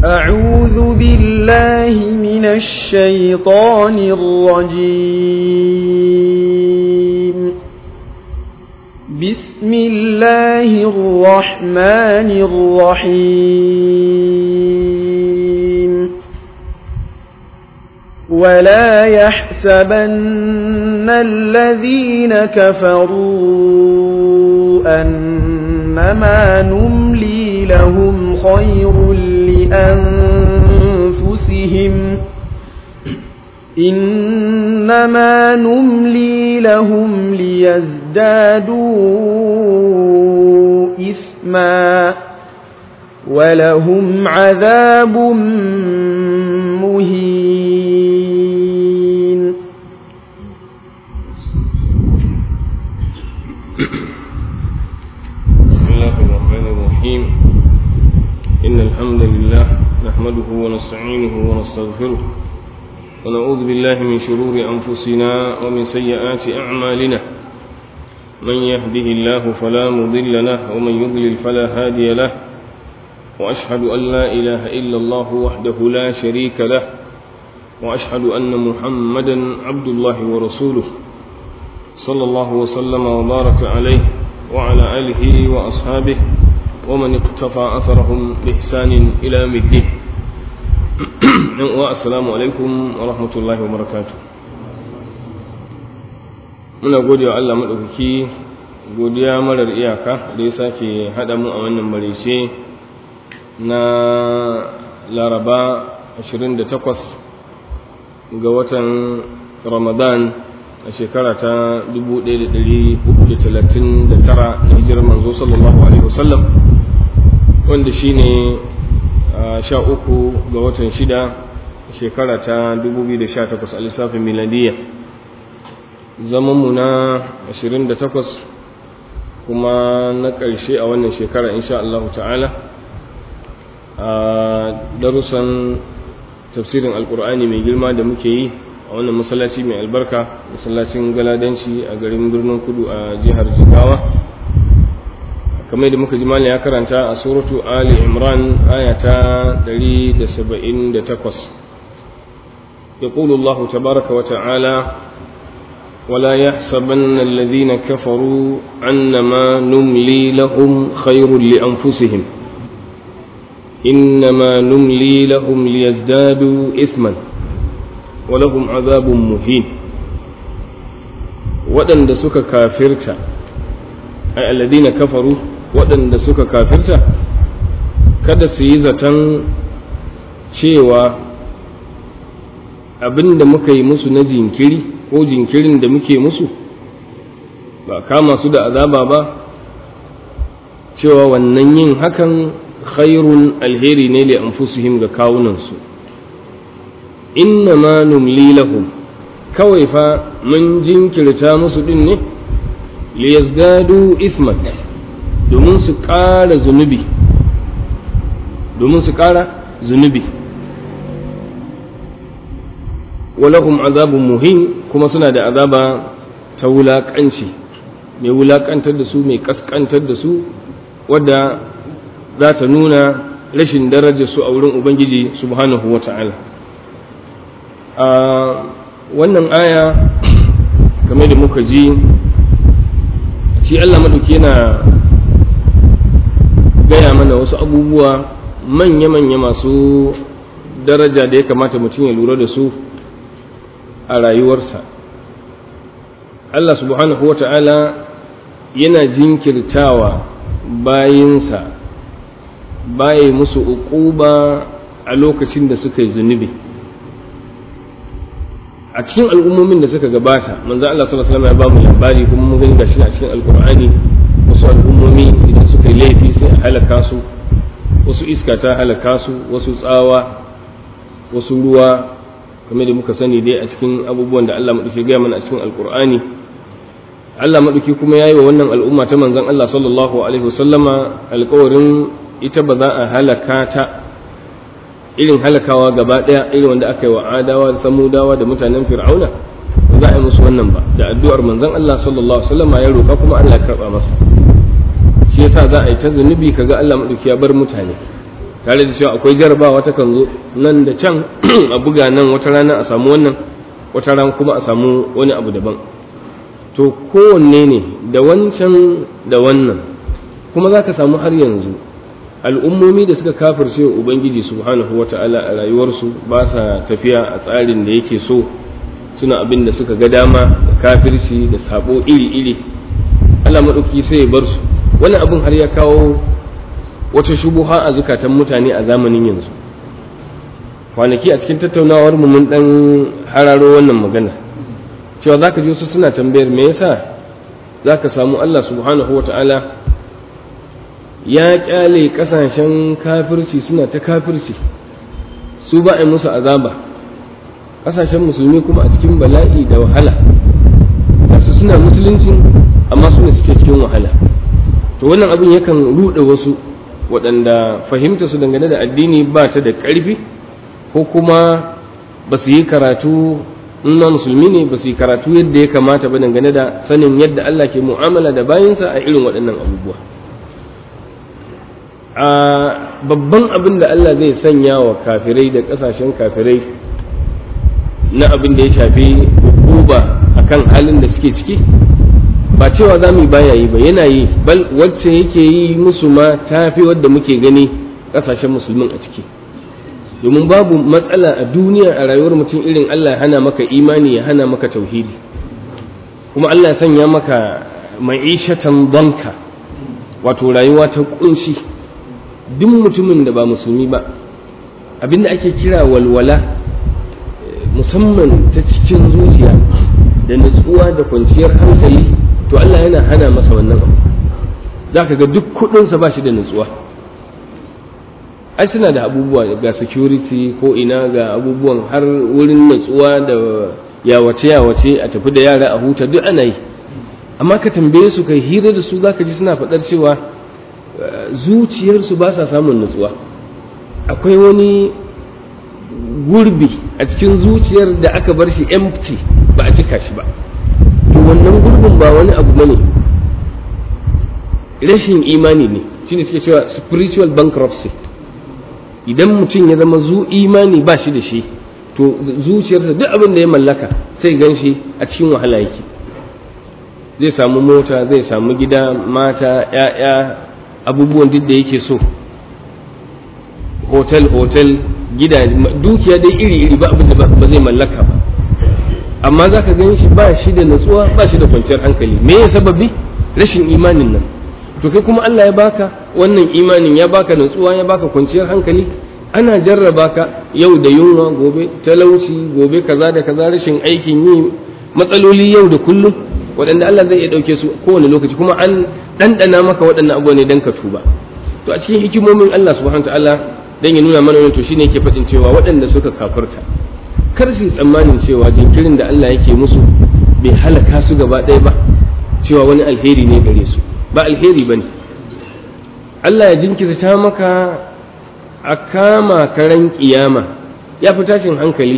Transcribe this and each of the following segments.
أعوذ بالله من الشيطان الرجيم بسم الله الرحمن الرحيم ولا يحسبن الذين كفروا أنما نملي لهم خير لأنفسهم إنما نملي لهم ليزدادوا إثما ولهم عذاب مهين بسم الله الرحمن الرحيم إن الحمد لله نحمده ونستعينه ونستغفره ونعوذ بالله من شرور أنفسنا ومن سيئات أعمالنا من يهده الله فلا مضل له ومن يضلل فلا هادي له وأشهد أن لا إله إلا الله وحده لا شريك له وأشهد أن محمدا عبد الله ورسوله صلى الله وسلم وبارك عليه وعلى آله وأصحابه ومن اقتفى أثرهم بإحسان إلى يوم الدين والسلام عليكم ورحمة الله وبركاته muna gode wa Allah maɗaukaki godiya marar iyaka da ya sake haɗa mu a wannan marece na laraba 28 ga watan ramadan a shekara ta 1339 na hijirar manzo sallallahu alaihi wasallam wanda shine sha uku ga watan shida shekara ta 2018 a lissafin miladiyya zamanmu na 28 kuma na ƙarshe a wannan shekara insha Allah ta'ala a darussan tafsirin alkur'ani mai girma da muke yi a wannan masallaci mai albarka masallacin galadanci a garin birnin kudu a jihar jigawa kamar da muka ji malam ya karanta a suratu ali imran aya ta 178 يقول الله تبارك وتعالى ولا يحسبن الذين كفروا أنما نملي لهم خير لأنفسهم إنما نملي لهم ليزدادوا إثما ولهم عذاب مهين waɗanda suka kafirta ai alladina kafaru waɗanda suka kafirta kada su yi zaton cewa abin da muka yi musu na jinkiri ko jinkirin da muke musu ba kama su da azaba ba cewa wannan yin hakan khairun alheri ne li anfusihim ga kawunansu inna ma numli lahum kawai fa mun jinkirta musu din ne li yazdadu isman domin su ƙara zunubi domin su ƙara zunubi walahum azabun muhin kuma suna da azaba ta wulaƙanci mai wulaƙantar da su mai ƙasƙantar da su wadda za ta nuna rashin darajar su a wurin ubangiji subhanahu wa ta'ala a wannan aya kamar da muka ji shi Allah maɗauki yana gaya mana wasu abubuwa manya-manya masu daraja da ya kamata mutum ya lura da su a rayuwarsa Allah subhanahu wa ta'ala yana jinkirtawa bayinsa baye musu uquba a lokacin da suka yi zunubi a cikin al'ummomin da suka gabata manzo Allah sallallahu alaihi wasallam ya ba mu labari kuma mun gani gashi a cikin alqur'ani wasu al'ummomi idan suka yi laifi sai a halaka su wasu iska ta halaka su wasu tsawa wasu ruwa kamar da muka sani dai a cikin abubuwan da Allah madauki gaya mana a cikin alqur'ani Allah madauki kuma yayi wa wannan al'umma ta manzon Allah sallallahu alaihi wasallama alƙawarin ita ba za a halaka ta irin halakawa gaba ɗaya irin wanda aka yi wa adawa da samudawa da mutanen fir'auna ba za a yi musu wannan ba da addu'ar manzon Allah sallallahu alaihi wasallam ya roƙa kuma Allah ya karɓa masa shi yasa za a yi ta zunubi kaga Allah madauki ya bar mutane tare da cewa akwai jarabawa ta kan zo nan da can a buga nan wata rana a samu wannan wata rana kuma a samu wani abu daban to kowanne ne da wancan da wannan kuma za ka samu har yanzu al'ummomi da suka kafirce wa ubangiji subhanahu wa ta'ala a rayuwarsu ba sa tafiya a tsarin da yake so suna abin da suka ga dama da kafirci da sabo iri-iri Allah maɗauki sai ya bar su wani abin har ya kawo wata shubuha a zukatan mutane a zamanin yanzu kwanaki a cikin tattaunawar mu mun dan hararo wannan magana cewa zaka ji wasu suna tambayar me yasa zaka samu Allah subhanahu wata'ala ya kyale kasashen kafirci suna ta kafirci su ba a musu azaba kasashen musulmi kuma a cikin bala'i da wahala su suna musulunci amma suna suke cikin wahala to wannan abin yakan ruɗe wasu waɗanda fahimta su dangane da addini ba ta da ƙarfi ko kuma ba su yi karatu na musulmi ne ba su yi karatu yadda ya kamata ba dangane da sanin yadda Allah ke mu'amala da bayansa a irin waɗannan abubuwa a babban abin da Allah zai sanya wa kafirai da ƙasashen kafirai na abin da ya shafi hukuba akan halin da suke ciki ba cewa za mu yi baya yi ba yana yi bal wacce yake yi musu ma tafi wadda muke gani ƙasashen musulmin a ciki domin babu matsala a duniya a rayuwar mutum irin Allah ya hana maka imani ya hana maka tauhidi kuma Allah ya sanya maka ma'ishatan banka wato rayuwa ta kunshi duk mutumin da ba musulmi ba abinda ake kira walwala musamman ta cikin zuciya da nutsuwa da kwanciyar hankali to Allah yana hana masa wannan abu za ka ga duk kudinsa ba shi da nutsuwa ai suna da abubuwa ga security ko ina ga abubuwan har wurin nutsuwa da yawace yawace a tafi da yara a huta duk ana yi amma ka tambaye su kai hira da su zaka ji suna faɗar cewa zuciyarsu ba sa samun nutsuwa akwai wani gurbi a cikin zuciyar da aka bar shi empty ba a cika shi ba to wannan gurbin ba wani abu bane rashin imani ne shine suke cewa spiritual bankruptcy idan mutum ya zama zu imani ba shi da shi to zuciyarsa duk abin da ya mallaka sai gan shi a cikin wahala yake zai samu mota zai samu gida mata ‘ya'ya abubuwan duk da yake so hotel hotel gida dukiya dai iri iri ba abin da ba zai mallaka ba amma za ka gan shi ba shi da natsuwa ba shi da kwanciyar hankali me ya sababi rashin imanin nan to kai kuma Allah ya baka wannan imanin ya baka natsuwa ya baka kwanciyar hankali ana jarraba ka yau da yunwa gobe talauci gobe kaza da kaza rashin aikin yi matsaloli yau da kullum waɗanda Allah zai iya ɗauke su kowane lokaci kuma an ɗanɗana maka waɗannan abubuwa ne don ka tuba to a cikin hikimomin Allah subhanahu ta'ala dan ya nuna mana to shine yake faɗin cewa waɗanda suka kafirta kar su tsammanin cewa jinkirin da Allah yake musu bai halaka su gaba ɗaya ba cewa wani alheri ne gare su ba alheri bane Allah ya jinkirta maka a kama karen kiyama ya fi tashin hankali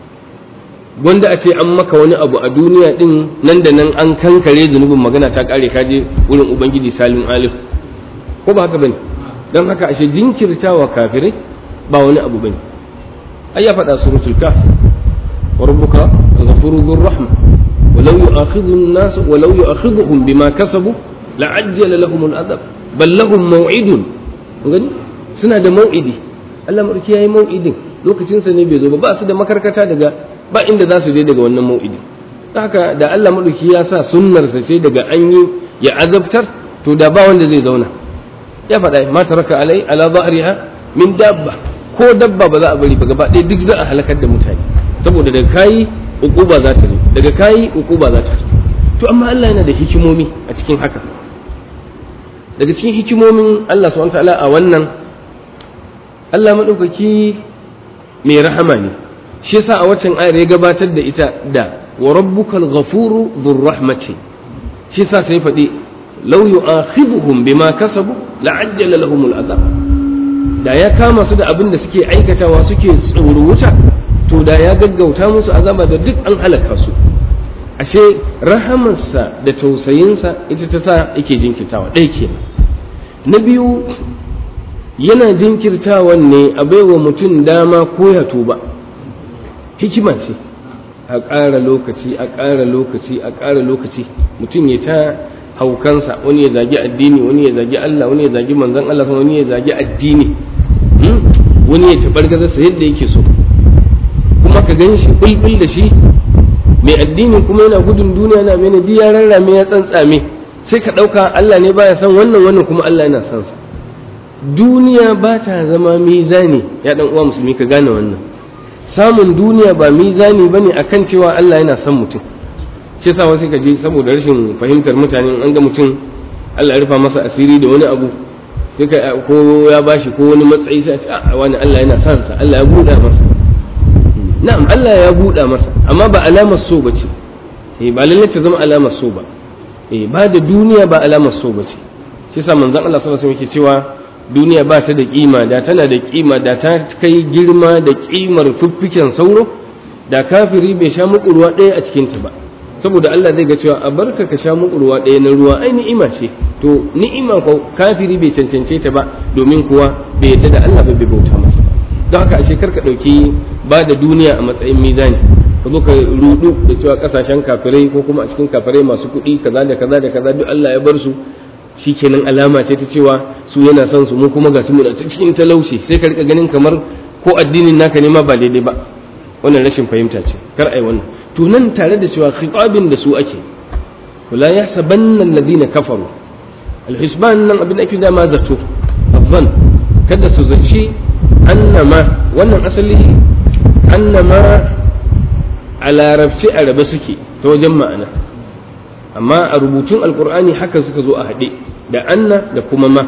wanda a ce an maka wani abu a duniya din nan da nan an kankare zunubin magana ta kare ka je wurin ubangiji salim alif ko ba haka bane don haka ashe jinkirtawa kafirai ba wani abu bane ai ya faɗa suratul kaf wa rabbuka ghafurur dhur rahma ولو يؤاخذ الناس ولو يؤاخذهم بما كسبوا لعجل لهم العذاب بل لهم موعد gani suna da mau'idi Allah madauki yayi mau'idin lokacin sa ne bai zo ba ba su da makarkata daga ba inda za su je daga wannan mau'idi haka da Allah madauki ya sa sunnar sa ce daga an yi ya azabtar to da ba wanda zai zauna ya faɗa ma taraka alai ala zahriha min dabba ko dabba ba za a bari ba gaba ɗaya duk za a halakar da mutane saboda daga kayi ukuba za ta zo daga kayi ukuba za ta zo to amma Allah yana da hikimomi a cikin haka daga cikin hikimomin Allah subhanahu ta'ala a wannan Allah madaukaki mai rahama ne shi yasa a waccan ayar ya gabatar da ita da wa rabbukal ghafuru dhur rahmati shi yasa sai faɗi law yu'akhidhuhum bima kasabu la'ajjala lahumul azab da ya kama su da abin da suke aikatawa suke tsoro wuta to da ya gaggauta musu azaba da duk an halaka su ashe rahamarsa da tausayinsa ita ta sa yake jinkitawa ɗaya ke na biyu yana jinkirtawan ne a baiwa mutum dama ko ya tuba hikima ce a ƙara lokaci a ƙara lokaci a ƙara lokaci mutum ya ta haukansa wani ya zagi addini wani ya zagi Allah wani ya zagi manzon Allah wani ya zagi addini wani ya tabar gazarsa yadda yake so kuma ka gan shi bulbul da shi mai addini kuma yana gudun duniya na mene ji ya rarrame ya tsantsame sai ka ɗauka Allah ne baya son wannan wannan kuma Allah yana son sa duniya ba ta zama mizani ya dan uwa musulmi ka gane wannan samun duniya ba mizani bane akan cewa Allah yana son mutum shi yasa wasu ka ji saboda rashin fahimtar mutane an ga mutum Allah ya rufa masa asiri da wani abu sai ka ko ya bashi ko wani matsayi sai a ce a wani Allah yana son sa Allah ya buɗa masa na'am Allah ya buɗa masa amma ba alamar so bace eh ba lalle ta zama alamar so ba eh ba da duniya ba alamar so bace shi yasa manzon Allah sallallahu alaihi wasallam yake cewa duniya ba ta da kima da tana da kima da ta kai girma da kimar fiffiken sauro da kafiri bai sha muku ruwa ɗaya a cikinta ba saboda Allah zai ga cewa a barka ka sha muku ruwa ɗaya na ruwa ai ni'ima ce to ni'ima ko kafiri bai cancance ta ba domin kuwa bai yadda da Allah bai bauta masa don haka ashe karka ɗauki ba da duniya a matsayin mizani ka zo ka rudu da cewa kasashen kafirai ko kuma a cikin kafirai masu kuɗi kaza da kaza da kaza duk Allah ya bar su shikenan alama ce ta cewa su yana son su mu kuma ga su mu da cikin talauci sai ka rika ganin kamar ko addinin naka ne ma ba daidai ba wannan rashin fahimta ce kar ai wannan to nan tare da cewa khitabin da su ake wala yahsabanna alladhina kafaru alhisban nan abin da ake da ma zato abban kada su zaci annama wannan asali annama a larabci a rabe suke ta wajen ma'ana amma a rubutun alkur'ani haka suka zo a haɗe da anna da kuma ma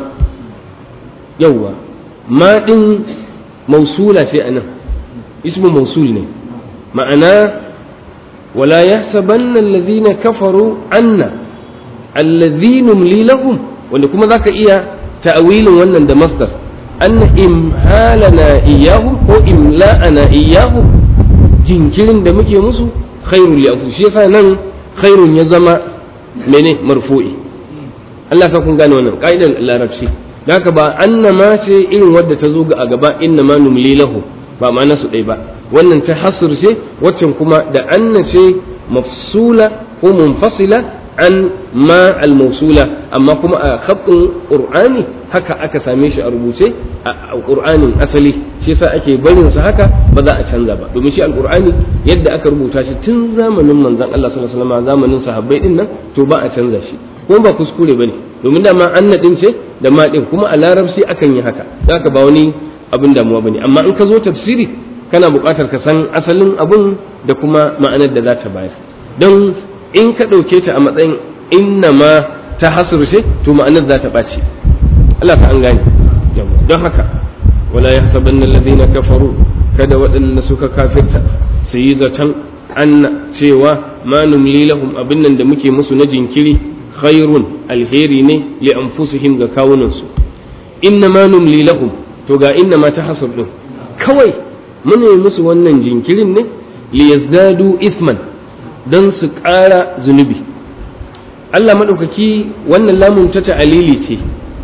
yauwa ma ɗin mausula ce a nan ismu mausul ne ma'ana wala yahsabanna alladhina kafaru anna alladhina numli lahum wanda kuma zaka iya ta'awilin wannan da masdar anna imhalana iyahum ko imla'ana iyahum jinkirin da muke musu khairul li shi yasa nan khairun ya zama mene marfu'i Allah ka kun gane wannan ka'idar larabci da haka ba annama ce irin wadda ta zo ga a gaba inna ma numli lahu ba ma'ana su ɗaya ba wannan ta hasr ce waccan kuma da anna ce mafsula ko munfasila an ma al-mawsula amma kuma a khatin qur'ani haka aka same shi a rubuce a qur'anin asali shi yasa ake barin sa haka ba za a canza ba domin shi al-qur'ani yadda aka rubuta shi tun zamanin manzon Allah sallallahu alaihi wasallam zamanin sahabbai din nan to ba a canza shi kuma ba kuskure bane domin da ma anna din ce da ma din kuma a larabci akan yi haka haka ba wani abin damuwa bane amma in ka zo tafsiri kana buƙatar ka san asalin abun da kuma ma'anar da za ta bayar don in ka ɗauke ta a matsayin inna ma ta hasurce to ma'anar za ta ɓaci Allah ta an gane don haka wala ya saban na kafaru kada waɗanda suka kafirta su yi zaton anna cewa ma numli lahum abin nan da muke musu na jinkiri khairun alheri ne li anfusihim ga kawunansu inna ma numli lahum to ga inna ma ta hasur din kawai muna yi musu wannan jinkirin ne li yazdadu isman don su ƙara zunubi Allah maɗaukaki wannan lamun ta ta'alili ce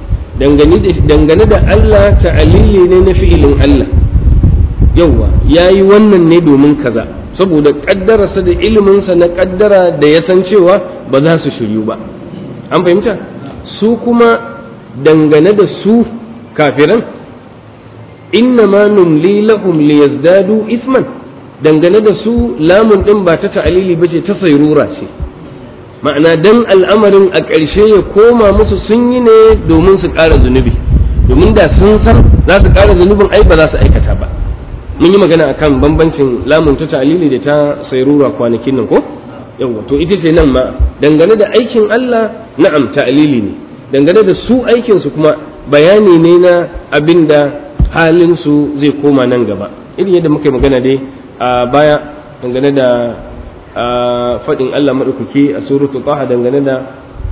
dangane da Allah ta'alili ne na fi'ilin Allah yauwa ya yi wannan ne domin kaza saboda ƙaddararsa da iliminsa na ƙaddara da ya san cewa ba za su shiryu ba an fahimta su kuma dangane da su kafiran inna ma numli lahum liyazdadu isman dangane da su lamun ɗin ba ta ta'alili ba ce ta sairura ce ma'ana dan al'amarin a ƙarshe ya koma musu sun yi ne domin su ƙara zunubi domin da sun san za su ƙara zunubin ai ba za su aikata ba mun yi magana akan bambancin lamun ta ta'alili da ta sairura kwanakin nan ko yawa to ita ce nan ma dangane da aikin Allah na'am ta'alili ne dangane da su aikin su kuma bayani ne na abin da halin su zai koma nan gaba irin yadda muka yi magana dai a baya dangane da faɗin Allah maɗaukaki a suratu taha dangane da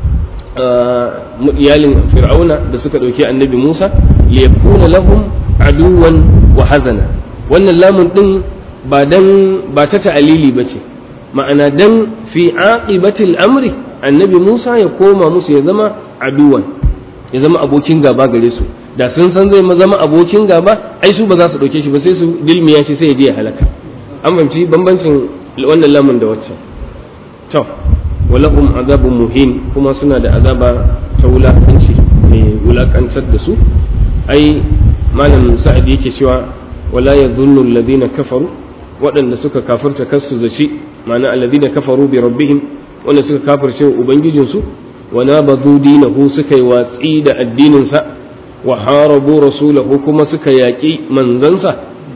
iyalin fir'auna da suka ɗauki annabi Musa li yakuna lahum aduwan wa hazana wannan lamun ɗin ba dan ba ta ta'alili ba ce ma'ana dan fi aqibatil amri annabi Musa ya koma musu ya zama aduwan ya zama abokin gaba gare su da sun san zai zama abokin gaba ai su ba za su ɗauke shi ba sai su dilmiya shi sai ya je ya halaka an fahimci bambancin wannan lamun da wacce to walahum azabun muhin kuma suna da azaba ta wulakanci mai wulakantar da su ai malam sa'ad yake cewa wala yadhunnu alladhina kafaru waɗanda suka kafirta kasu zaci ma'ana alladhina kafaru bi rabbihim wanda suka kafirce ubangijinsu wa nabadu dinahu suka yi watsi da addininsa wa harabu rasulahu kuma suka yaƙi manzansa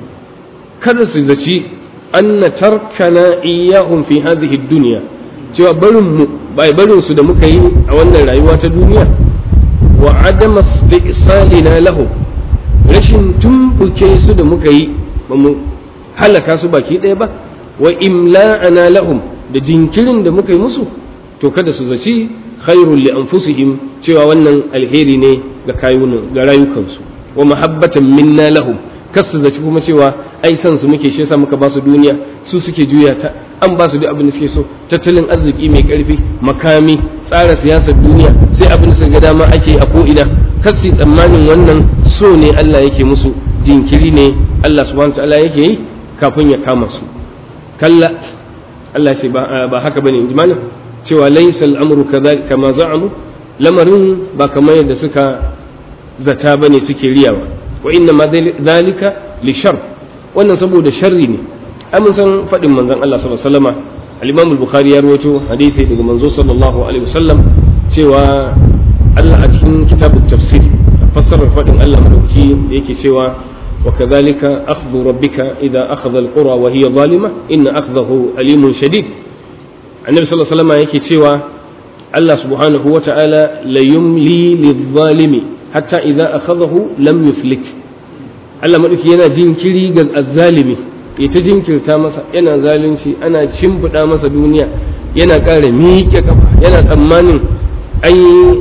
kada su zaci anna tarkana iyahum fi hadhihi dunya cewa barin mu bai barin su da muka yi a wannan rayuwa ta duniya wa adama istisalina lahum rashin tumbuke su da muka yi ba mu halaka su baki ɗaya ba wa imla'ana lahum da jinkirin da muka yi musu to kada su zaci khairul li anfusihim cewa wannan alheri ne ga kayunan ga rayukansu wa mahabbatan minna lahum kas su zaci kuma cewa ai san su muke shi yasa muka ba su duniya su suke juya ta an ba su duk abin da suke so tattalin arziki mai karfi makami tsara siyasar duniya sai abin da suka ga dama ake a ko'ina kas su tsammanin wannan so ne Allah yake musu jinkiri ne Allah subhanahu wa ta'ala yake yi kafin ya kama su kalla Allah ce ba haka bane in ji malam cewa laysa al'amru kama za'amu lamarin ba kamar yadda suka zata bane suke riyawa wa inna ma zalika li shar wannan saboda sharri ne amin san fadin manzon Allah sallallahu alaihi wasallama al-Imam al-Bukhari ya rawaito hadisi daga manzo sallallahu alaihi wasallam cewa Allah a cikin kitabut tafsir fassarar fadin Allah madauki yake cewa وكذلك أخذ ربك إذا أخذ القرى وهي ظالمة إن أخذه أليم شديد النبي صلى الله عليه وسلم يكي تشوى الله سبحانه وتعالى ليملي للظالم حتى إذا أخذه لم يفلت Allah maɗauki yana jinkiri ga azzalimi ya ta jinkirta masa yana zalunci ana cimbuɗa masa duniya yana ƙara miƙe kafa yana tsammanin ai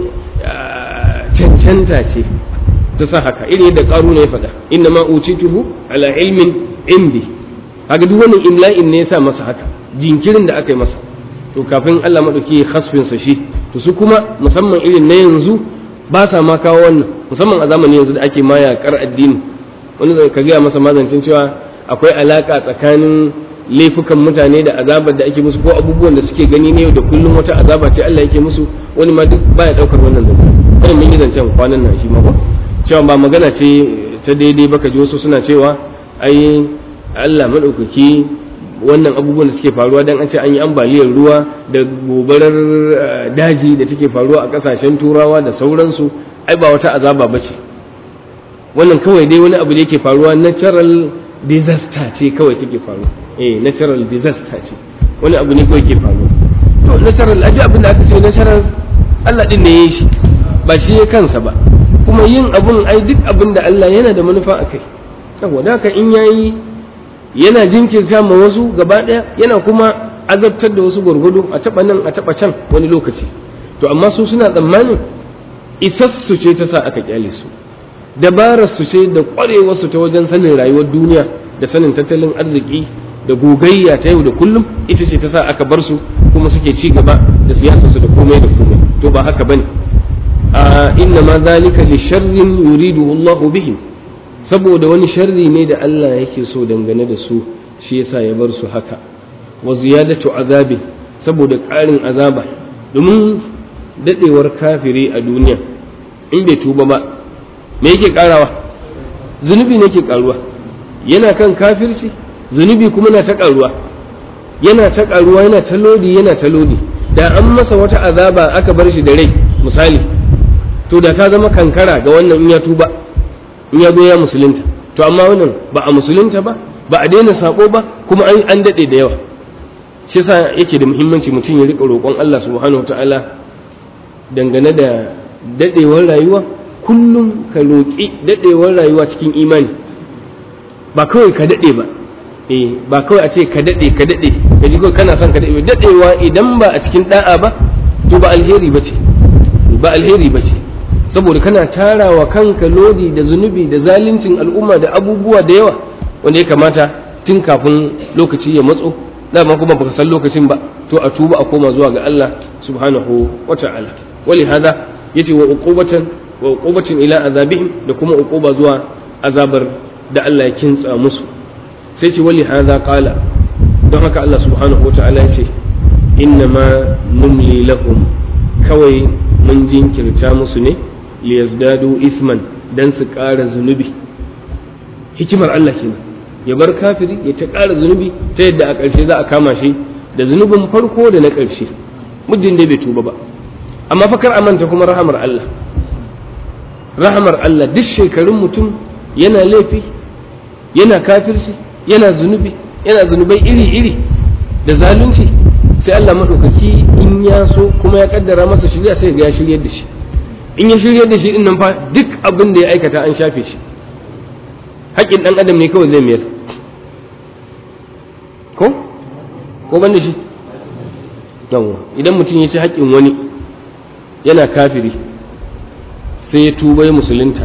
cancanta ce ta sa haka irin yadda ƙaru ya faɗa inna ma utituhu ala ilmin indi haka duk wannan imla'in ne ya sa masa haka jinkirin da aka yi masa to kafin Allah maɗauki ya hasfin sa shi to su kuma musamman irin na yanzu ba sa ma kawo wannan musamman a zamanin yanzu da ake ma yaƙar addini wani zai ka gaya masa mazancin cewa akwai alaƙa tsakanin laifukan mutane da azabar da ake musu ko abubuwan da suke gani ne da kullum wata azaba ce Allah yake musu wani ma duk baya ɗaukar wannan zance wannan mun yi zancen kwanan nan shi ma ko cewa ba magana ce ta daidai baka ji wasu suna cewa ai Allah maɗaukaki wannan abubuwan da suke faruwa dan an ce an yi ambaliyar ruwa da gobarar daji da take faruwa a ƙasashen turawa da sauransu ai ba wata azaba ba ce wannan kawai dai wani abu da yake faruwa natural disaster ce kawai take faruwa eh natural disaster ce wani abu ne kawai ke faruwa to natural aji abin da aka ce natural Allah din ne ya yi shi ba shi ya kansa ba kuma yin abun ai duk abin da Allah yana da manufa a kai saboda haka in yayi yana jinkirta ma wasu gaba daya yana kuma azabtar da wasu gwargwado a taba nan a taba can wani lokaci to amma su suna tsammanin isassu ce ta sa aka kyale su dabarar su ce da kwarewar su ta wajen sanin rayuwar duniya da sanin tattalin arziki da gogayya ta yau da kullum ita ce ta sa aka bar su kuma suke ci gaba da siyasarsu da komai da komai to ba haka bane inna ma zalika li sharrin yuridu Allahu bihim saboda wani sharri ne da Allah yake so dangane da su shi yasa ya bar su haka wa ziyadatu azabi saboda ƙarin azaba domin dadewar kafiri a duniya in bai tuba ba me yake karawa zunubi ne ke karuwa yana kan kafirci zunubi kuma na ta karuwa yana ta karuwa yana ta lodi yana ta lodi da an masa wata azaba aka bar shi da rai misali to da ta zama kankara ga wannan in ya tuba in ya zo ya musulunta to amma wannan ba a musulunta ba ba a daina sako ba kuma an an dade da yawa shi yasa yake da muhimmanci mutum ya rika roƙon Allah subhanahu wataala dangane da dadewar rayuwa kullum ka roƙi dadewar rayuwa cikin imani ba kawai ka dade ba eh ba kawai a ce ka dade ka dade ka ji kana son ka dade dadewa idan ba a cikin da'a ba to ba alheri bace ba alheri bace saboda kana tarawa kanka lodi da zunubi da zaluncin al'umma da abubuwa da yawa wanda ya kamata tun kafin lokaci ya matso dama kuma baka san lokacin ba to a tuba a koma zuwa ga Allah subhanahu wa ta'ala wali hada yace wa uqubatan wa uqubatin ila azabihim da kuma uquba zuwa azabar da Allah ya kintsa musu sai ce wali hadha qala don haka Allah subhanahu wa ta'ala ya ce inna ma numli lahum kawai mun jinkirta musu ne liyazdadu isman dan su ƙara zunubi hikimar Allah kenan ya bar kafiri ya ta ƙara zunubi ta yadda a ƙarshe za a kama shi da zunubin farko da na ƙarshe muddin dai bai tuba ba amma fa kar a manta kuma rahamar Allah rahamar Allah duk shekarun mutum yana laifi yana kafirci yana zunubi yana zunubai iri-iri da zalunci sai Allah maɗaukaki in ya so kuma ya kaddara masa shirya sai ga ya shiryar da shi in ya shiryar da shi din nan fa duk abin da ya aikata an shafe shi haƙƙin ɗan adam ne kawai zai mayar ko ko ban da shi yawwa idan mutum ya ci haƙƙin wani yana kafiri sai ya tuba ya musulunta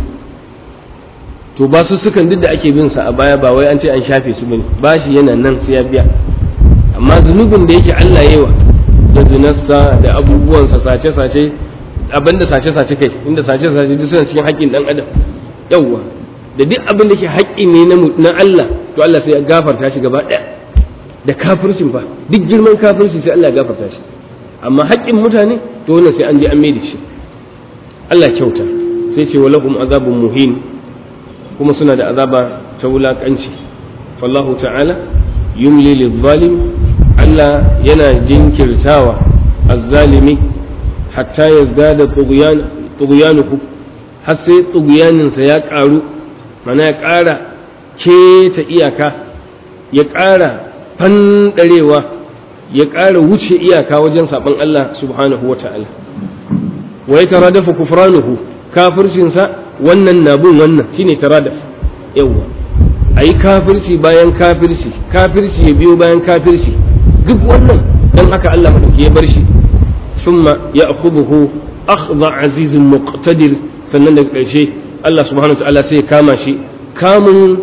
to ba su sukan duk da ake bin sa a baya ba wai an ce an shafe su bane ba shi yana nan sai ya biya amma zunubin da yake Allah yawa da zinarsa da abubuwansa sace-sace abinda sace-sace kai inda sace-sace duk suna cikin haƙƙin ɗan adam yawwa da duk abin da ke haƙƙi ne na Allah to Allah sai ya gafarta shi gaba ɗaya da kafircin fa duk girman kafirci sai Allah ya gafarta shi amma haƙƙin mutane to wannan sai an je an maida shi Allah kyauta sai ce wa lahum azabun muhin kuma suna da azaba ta wulaƙanci fallahu ta'ala yumli lil Allah yana jinkirtawa azzalimi hatta yazdada tughyanuhu har sai tughyaninsa ya ƙaru mana ya ƙara keta iyaka ya ƙara fanɗarewa ya ƙara wuce iyaka wajen saɓon Allah subhanahu wa ta'ala wa ya taradafa kufranuhu kafircinsa wannan na bin wannan shine taradaf yawwa a yi kafirci bayan kafirci kafirci ya biyo bayan kafirci duk wannan dan haka Allah maɗauki ya bar shi summa ya akhuduhu akhdha azizun muqtadir sannan daga ƙarshe Allah subhanahu wa ta'ala sai ya kama shi kamun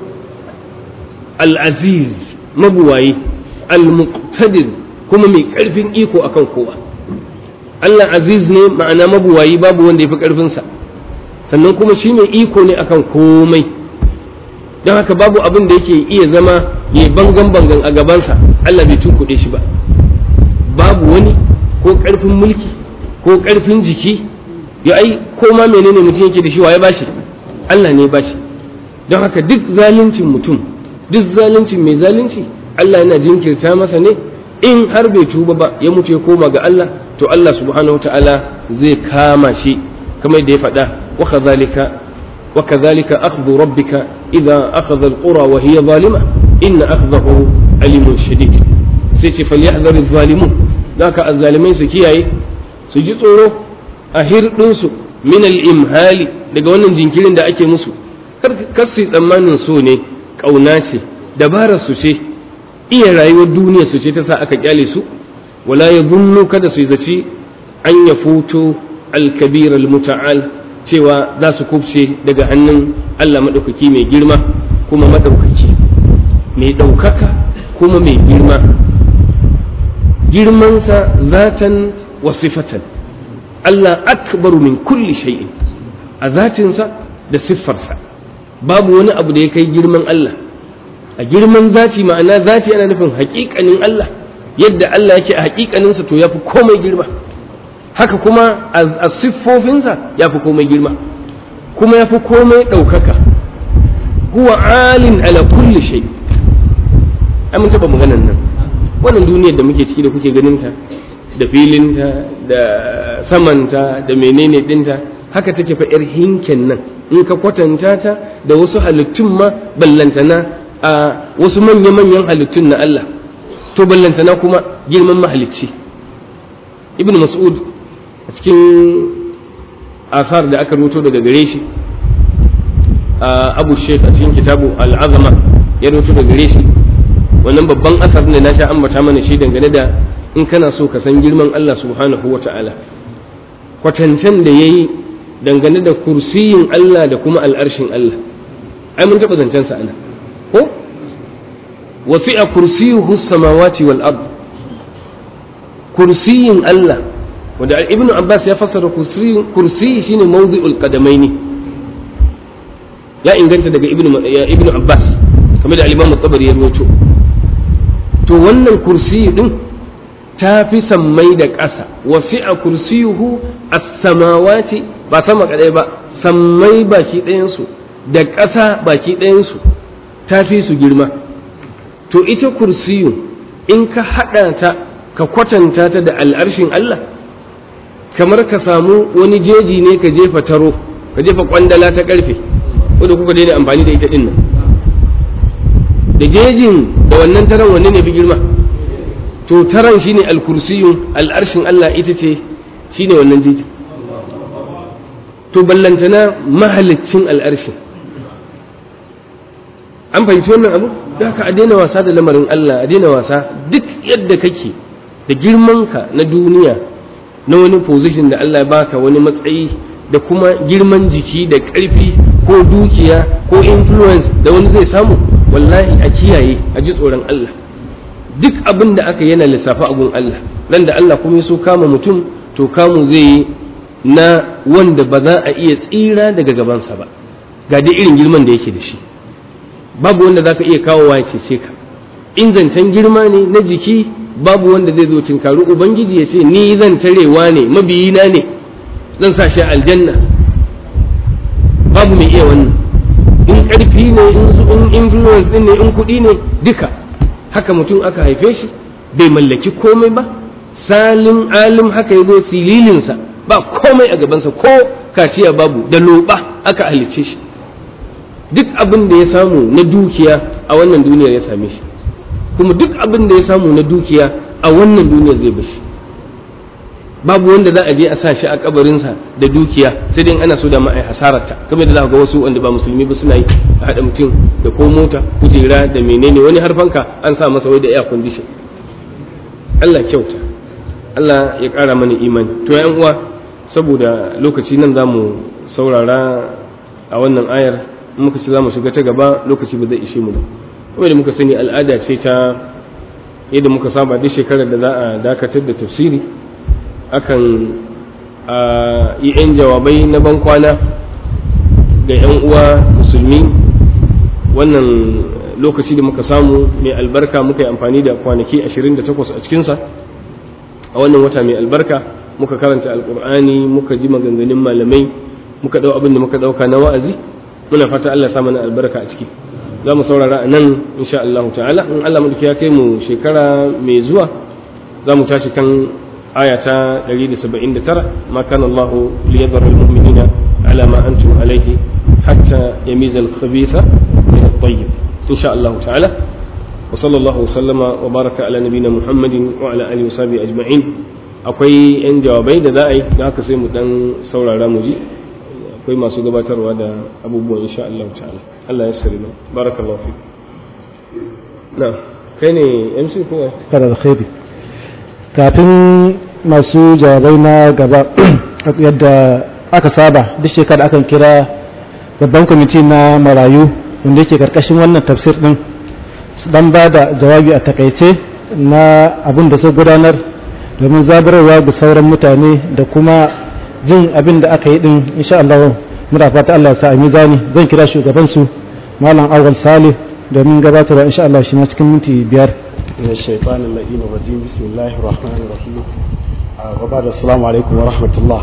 al-aziz mabuwayi al-muqtadir kuma mai ƙarfin iko akan kowa Allah aziz ne ma'ana mabuwayi babu wanda ya fi ƙarfinsa sannan kuma shi mai iko ne akan komai don haka babu abin da yake iya zama ya bangan bangan a gabansa Allah bai tunkuɗe shi ba babu wani ko ƙarfin mulki ko ƙarfin jiki ya ai ko ma menene mutum yake da shi wa ya bashi Allah ne ya bashi don haka duk zaluncin mutum duk zaluncin mai zalunci Allah yana jinkirta masa ne in har bai tuba ba ya mutu ya koma ga Allah to Allah subhanahu ta'ala zai kama shi kamar da ya faɗa wa kadhalika wa kadhalika akhdhu rabbika idza akhadha alqura wa hiya zalima inna akhdahu alimun shadid sai ce falyahdhar adh-dhalimun zaka azzalimai su kiyaye su ji tsoro a hirdin su min al-imhali daga wannan jinkirin da ake musu kar su tsammanin so ne kauna ce dabarar su ce iya rayuwar duniya su ce ta sa aka kyale su wala ya zunnu kada su zaci an ya futo alkabir almuta'al cewa za su kubce daga hannun Allah maɗaukaki mai girma kuma maɗaukaki mai ɗaukaka kuma mai girma girmansa zatan wa sifatan Allah akbaru min kulli shay'in a zatinsa da siffarsa babu wani abu da ya kai girman Allah a girman zati ma'ana zati ana nufin haƙiƙanin Allah yadda Allah yake a haƙiƙaninsa to ya fi komai girma haka kuma a siffofinsa ya fi komai girma kuma ya fi komai ɗaukaka huwa alin ala kulli shay ai mun taɓa maganan nan wannan duniyar da muke ciki da kuke ganinta da filinta da samanta da menene ɗinta haka take fa 'yar hinken nan in ka kwatanta ta da wasu halittun ma ballantana a wasu manya-manyan halittun na Allah to ballantana kuma girman mahalicci ibn mas'ud a cikin asar da aka rubuto daga gare shi abu sheikh a cikin kitabu al'azama ya rubuto daga gare shi wannan babban asar ne na sha ambata mana shi dangane da in kana so ka san girman Allah subhanahu wa ta'ala kwatancen da ya yi dangane da kursiyin Allah da kuma al'arshin Allah ai mun taɓa zancen sa ana ko wasi'a kursiyuhu samawati wal ard kursiyin Allah wanda ibn abbas ya fassara kursi shine mawdi'ul qadamaini ya inganta daga ibn ibn abbas kamar da al-imam tabari ya rawaito to wannan kursi din ta fi sammai da ƙasa wasi'a kursiyuhu as-samawati ba sama kadai ba sammai baki ɗayan su da ƙasa baki ɗayan su ta fi su girma to ita kursiyu in ka haɗa ta ka kwatanta ta da al'arshin Allah kamar ka samu wani jeji ne ka jefa taro ka jefa kwandala ta ƙarfe wadda kuka daina amfani da ita ɗin nan da jejin da wannan taron wanne ne fi girma to taron shine al-kursiyun al'arshin Allah ita ce shine wannan jejin to ballantana mahalicin al'arshin an fahimci wannan abu da haka a daina wasa da lamarin Allah a daina wasa duk yadda kake da girmanka na duniya na wani position da Allah ya baka wani matsayi da kuma girman jiki da ƙarfi ko dukiya ko influence da wani zai samu wallahi a kiyaye a ji tsoron Allah duk abin da aka yana lissafa a gun Allah nan da Allah kuma ya so kama mutum to kamu zai yi na wanda ba za a iya tsira daga gabansa ba ga dai irin girman da yake da shi babu wanda za ka iya kawowa ya cece ka in zancen girma ne na jiki babu wanda zai zo tinkaru ubangiji ya ce ni zan tarewa ne mabiyina ne zan sa shi aljanna babu mai iya wannan in ƙarfi ne in influence din ne in kuɗi ne duka haka mutum aka haife shi bai mallaki komai ba salim alim haka ya zo sililinsa ba komai a gabansa ko kaciya babu da loba aka halicce shi duk abin da ya samu na dukiya a wannan duniyar ya same shi kuma duk abin da ya samu na dukiya a wannan duniyar zai bashi babu wanda za a je a sa shi a kabarinsa da dukiya sai dai ana so da ma'ai hasararta kamar da za ga wasu wanda ba musulmi ba suna yi a haɗa mutum da ko mota kujera da menene wani har fanka an sa masa wai da air condition Allah kyauta Allah ya ƙara mana imani to yan uwa saboda lokaci nan za mu saurara a wannan ayar muka ce za mu shiga ta gaba lokaci ba zai ishe mu ba kuma da muka sani al'ada ce ta yadda muka saba duk shekarar da za a dakatar da tafsiri akan yi 'yan jawabai na ban kwana ga 'yan uwa musulmi wannan lokaci da muka samu mai albarka muka yi amfani da kwanaki 28 a cikinsa a wannan wata mai albarka muka karanta alkur'ani muka ji maganganun malamai muka ɗau abin da muka ɗauka na wa'azi muna fata Allah ya sa mana albarka a ciki za mu saurara a nan insha Allah ta'ala in Allah mulki ya kai mu shekara mai zuwa za mu tashi kan aya ta 179 ma kana Allah liyadhara almu'minina ala ma antum alayhi hatta yamiza al-khabitha min at-tayyib insha Allah ta'ala wa sallallahu sallama wa baraka ala nabiyyina Muhammadin wa ala alihi wa sahbihi ajma'in akwai yan jawabai da za a yi da haka sai mu dan saurara mu ji akwai masu gabatarwa da abubuwan insha Allah ta'ala Allah ya sari barakallahu fi na kai ne MC ko kada alkhairi kafin masu jawabai na gaba yadda aka saba duk shekara akan kira babban kwamiti na marayu wanda yake karkashin wannan tafsir din dan ba da jawabi a takaice na abin da su gudanar domin zabararwa ga sauran mutane da kuma jin abin da aka yi din insha Allah muna fata Allah ya sa a mizani zan kira shugaban su malam awal salih domin gabatarwa insha Allah shi ma cikin minti biyar من الشيطان اللئيم الرجيم بسم الله الرحمن الرحيم وبعد السلام عليكم ورحمة الله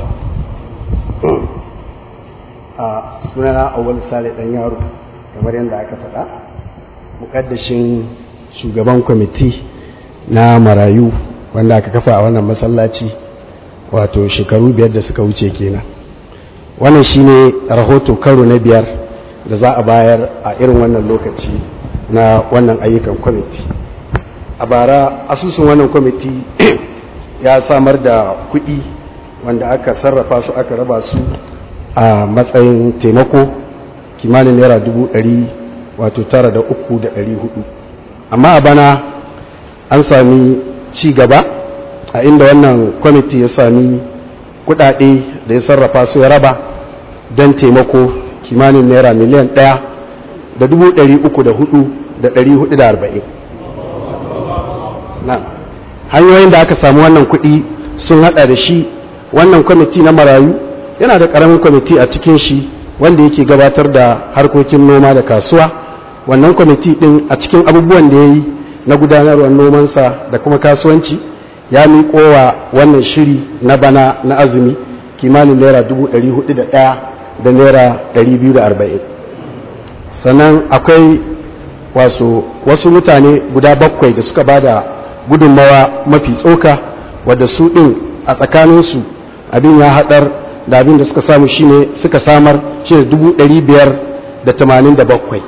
sunana awal sale dan yaro kamar yadda aka faɗa mukaddashin shugaban kwamiti na marayu wanda aka kafa a wannan masallaci wato shekaru biyar da suka wuce kenan wannan shine rahoto karo na biyar da za a bayar a irin wannan lokaci na wannan ayyukan kwamiti a bara asusun wannan kwamiti ya samar da kuɗi wanda aka sarrafa su aka raba su a matsayin taimako kimanin naira dubu ɗari wato tara da uku da ɗari hudu amma a bana an sami ci gaba a inda wannan kwamiti ya sami kuɗaɗe da ya sarrafa su ya raba don taimako kimanin naira miliyan ɗaya da dubu ɗari uku da hudu da ɗari hudu da arba'in hanyoyin da aka samu wannan kuɗi sun hada da shi wannan kwamiti na marayu yana da ƙaramin kwamiti a cikin shi wanda yake gabatar da harkokin noma da kasuwa wannan kwamiti ɗin a cikin abubuwan da ya yi na gudanarwar nomansa da kuma kasuwanci ya miƙo wa wannan shiri na bana na azumi kimanin naira dubu ɗari hudu da ɗaya da naira ɗari biyu da arba'in sannan akwai wasu wasu mutane guda bakwai da suka ba da gudunmawa mafi tsoka wadda su ɗin a tsakaninsu abin ya haɗar da abin da suka samu shine suka samar shine dubu ɗari biyar da tamanin da bakwai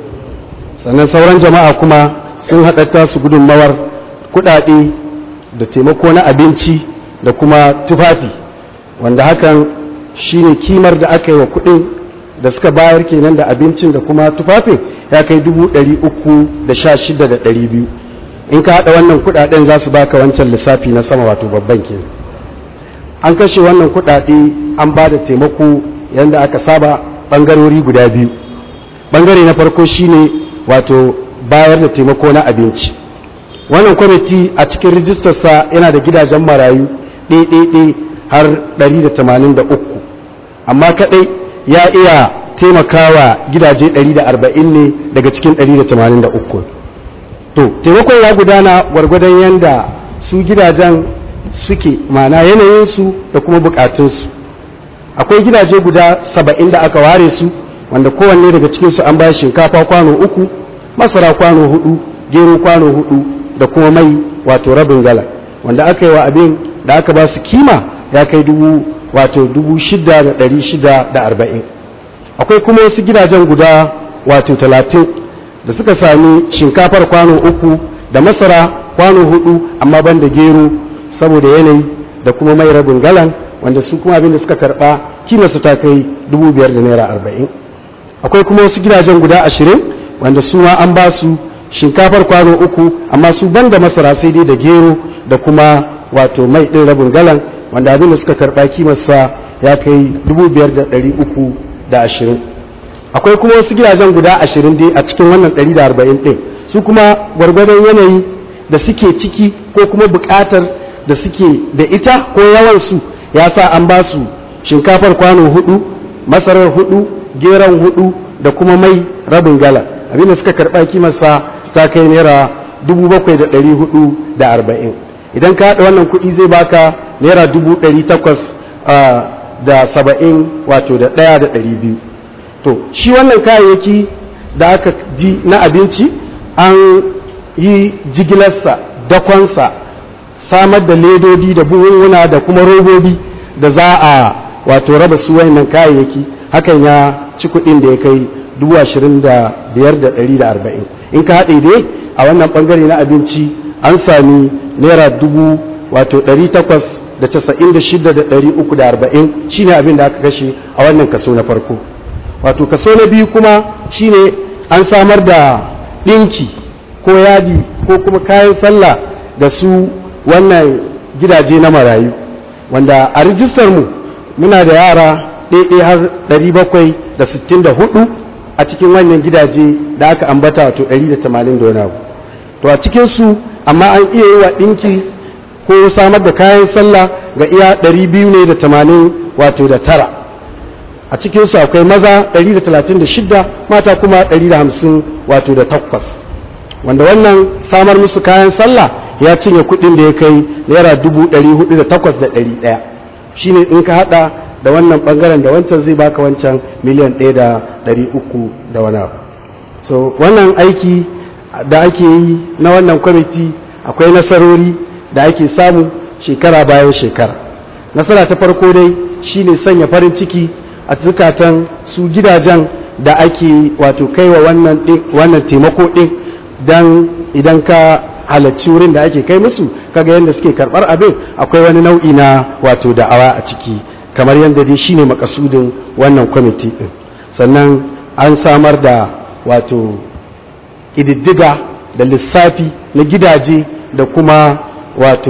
sannan sauran jama'a kuma sun haɗata su gudunmawar kuɗaɗe da taimako na abinci da kuma tufafi wanda hakan shine kimar da aka yi wa kuɗin da suka bayar kenan da abincin da kuma tufafin ya kai dubu ɗari uku da sha shida da ɗari biyu in ka haɗa wannan kuɗaɗen za su baka wancan lissafi na sama wato babban kenan an kashe wannan kuɗaɗe an ba da taimako yadda aka saba ɓangarori guda biyu ɓangare na farko shine wato bayar da taimako na abinci wannan kwamiti a cikin rijistarsa yana da gidajen marayu ɗaiɗaiɗai har 183 amma kaɗai ya iya taimakawa gidaje 140 ne daga cikin 183 to taimakon ya gudana gwargwadon yadda su gidajen suke mana yanayinsu da kuma bukatunsu akwai gidaje guda saba'in da aka ware su wanda kowanne daga cikinsu an bayar shinkafa kwano uku masara kwano hudu gero kwano hudu da kuma mai wato rabin gala wanda aka yi wa abin da aka ba su kima ya kai dubu wato dubu shida da ɗari shida da arba'in akwai kuma wasu gidajen guda wato talatin da suka sami shinkafar kwano uku da masara kwano hudu amma ban da gero saboda yanayi da kuma mai rabin galan wanda su kuma abin da suka karba kimarsu ta kai dubu biyar da naira arba'in akwai kuma wasu gidajen guda ashirin wanda su ma an ba su shinkafar kwano uku amma su ban da masara sai dai da gero da kuma wato mai ɗin rabin galan wanda abin da suka karba kimarsa ya kai dubu biyar da ɗari uku da ashirin akwai kuma wasu gidajen guda ashirin dai a cikin wannan ɗari da arba'in ɗin su kuma gwargwadon yanayi da suke ciki ko kuma buƙatar da suke da ita ko yawansu ya sa an ba su shinkafar kwano hudu masarar hudu geron hudu da kuma mai rabin gala abinda suka karɓa kimarsa ta kai naira dubu bakwai da ɗari hudu da arba'in idan ka haɗa wannan kuɗi zai baka naira dubu ɗari takwas da saba'in wato da ɗaya da ɗari biyu to shi wannan kayayyaki da aka ji na abinci an yi jigilarsa dakonsa samar da ledodi da buhunhuna da kuma robobi da za a wato raba su wayannan kayayyaki hakan ya ci kuɗin da ya kai dubu ashirin da biyar da ɗari da arba'in in ka haɗe dai a wannan ɓangare na abinci an sami naira dubu wato ɗari takwas da casa'in da shida da ɗari uku da arba'in shine abin da aka kashe a wannan kaso na farko wato kaso na biyu kuma shine an samar da ɗinki ko yadi ko kuma kayan sallah da su wannan gidaje na marayu wanda a rijistar mu muna da yara ɗaiɗai har 764 a cikin wannan gidaje da aka ambata wato 180 da wani abu to a cikinsu amma an iya yi wa ɗinki ko samar da kayan sallah ga iya 200 ne da 80 wato da tara a cikinsu akwai maza 136 mata kuma 150 wato da takwas wanda wannan samar musu kayan sallah ya cinye kuɗin da ya kai naira dubu ɗari hudu da takwas da ɗari ɗaya shine in ka haɗa da wannan ɓangaren da wancan zai baka wancan miliyan ɗaya da ɗari uku da wani abu so wannan aiki da ake yi na wannan kwamiti akwai nasarori da ake samu shekara bayan shekara nasara ta farko dai shine sanya farin ciki a zukatan su gidajen da ake wato kaiwa wannan wannan taimako ɗin don idan ka halarci wurin da ake kai musu kaga yadda suke karɓar abin akwai wani nau'i na wato da'awa a ciki kamar yadda dai shine makasudin wannan kwamiti ɗin sannan an samar da wato ƙididdiga da lissafi na gidaje da kuma wato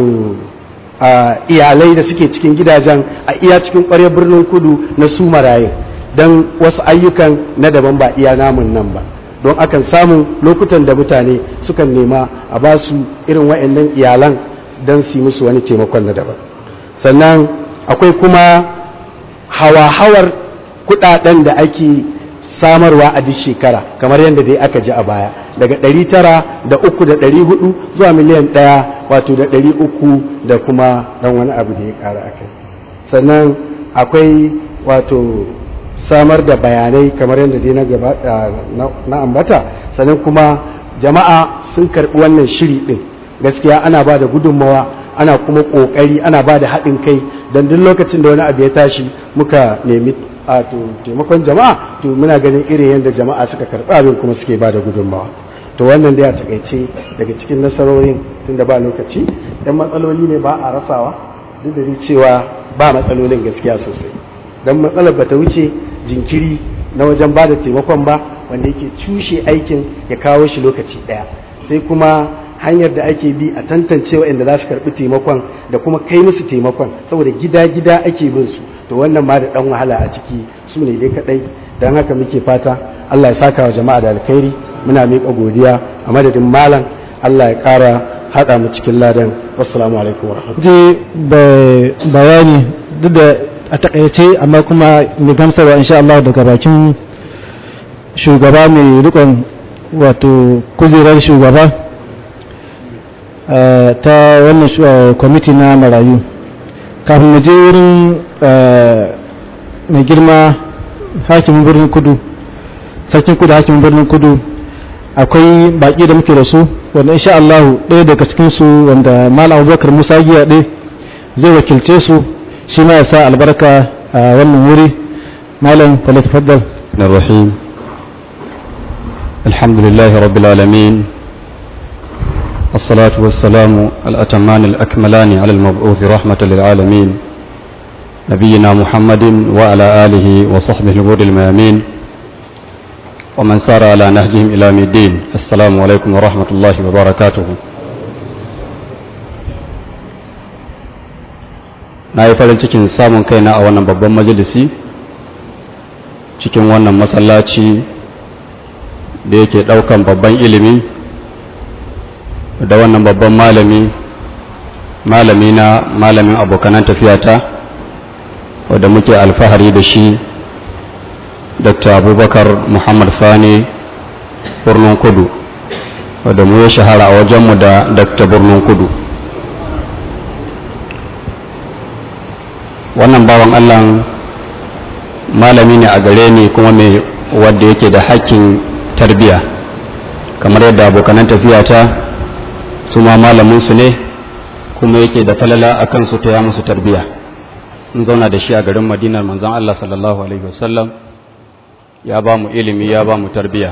iyalai da suke cikin gidajen a iya cikin ƙwaryar birnin kudu na su maraye don wasu ayyukan na daban ba iya namun nan ba don akan samun lokutan da mutane sukan nema a ba su irin wa'annan iyalan don su musu wani taimakon na daban sannan akwai kuma hawa-hawar kudaden da ake samarwa a duk shekara kamar yadda dai aka ji a baya daga ɗari tara da uku da ɗari hudu zuwa miliyan ɗaya wato da ɗari uku da kuma ɗan wani abu da ya ƙara a kai sannan akwai wato samar da bayanai kamar yadda dai na gaba na ambata sannan kuma jama'a sun karɓi wannan shiri ɗin gaskiya ana ba da gudunmawa ana kuma ƙoƙari ana ba da haɗin kai don duk lokacin da wani abu ya tashi muka nemi a to taimakon jama'a to muna ganin irin yadda jama'a suka karɓi abin kuma suke ba da gudunmawa to wannan dai a takaice daga cikin nasarorin tunda ba lokaci dan matsaloli ne ba a rasawa duk da cewa ba matsalolin gaskiya sosai dan matsalar bata wuce jinkiri na wajen ba da taimakon ba wanda yake cushe aikin ya kawo shi lokaci ɗaya sai kuma hanyar da ake bi a tantance waɗanda za su karɓi taimakon da kuma kai musu taimakon saboda gida-gida ake bin su to wannan ma da ɗan wahala a ciki su ne dai kaɗai don haka muke fata Allah ya saka wa jama'a da alkhairi muna miƙa godiya a madadin malam Allah ya ƙara haɗa mu cikin ladan wassalamu alaikum je bayani duk da a takaice amma kuma mai gamsarwa insha Allah daga bakin shugaba mai rikon wato kujerar shugaba ta wannan kwamiti na marayu kafin mu je wurin mai girma hakimin birnin kudu sarkin kudu hakimin birnin kudu akwai baki da muke da su wanda insha Allah ɗaya daga cikin su wanda malam abubakar musa giya ɗaya zai wakilce su shi ma ya sa albarka a wannan wuri malam falatafaddal الرحيم الحمد لله رب العالمين والصلاة والسلام الأتمان الأكملان على المبعوث رحمة للعالمين نبينا محمد وعلى آله وصحبه الغر الميامين ومن سار على نهجهم إلى الدين السلام عليكم ورحمة الله وبركاته na yi farin cikin samun kaina a wannan babban majalisi cikin wannan masallaci da yake ɗaukan babban ilimi da wannan babban malami malami na malamin abokanan tafiyata wadda muke alfahari da shi dr abubakar muhammad sani birnin kudu wadda mu ya shahara a wajenmu da dr birnin kudu wannan bawan allah malami ne a gare ni kuma mai wadda yake da hakkin tarbiya kamar yadda abokanan tafiyata su ma malaminsu ne kuma yake da falala a kansu ta ya musu tarbiya in zauna da shi a garin madinar manzon Allah sallallahu alaihi wasallam ya ba mu ilimi ya ba mu tarbiya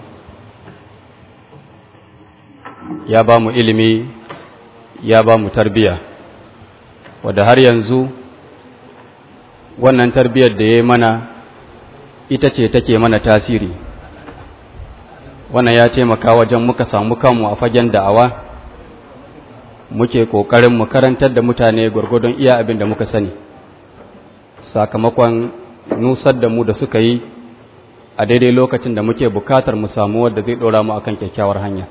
ya ba mu ilimi ya ba mu tarbiya wadda har yanzu wannan tarbiyar da ya yi mana ita ce take mana tasiri wannan ya taimaka wajen muka samu kanmu a fagen da'awa muke ƙoƙarin mu karantar da mutane gwargwadon iya abin da muka sani sakamakon nusar da mu da suka yi a daidai lokacin da muke bukatar mu samu wadda zai ɗora mu akan kyakkyawar hanya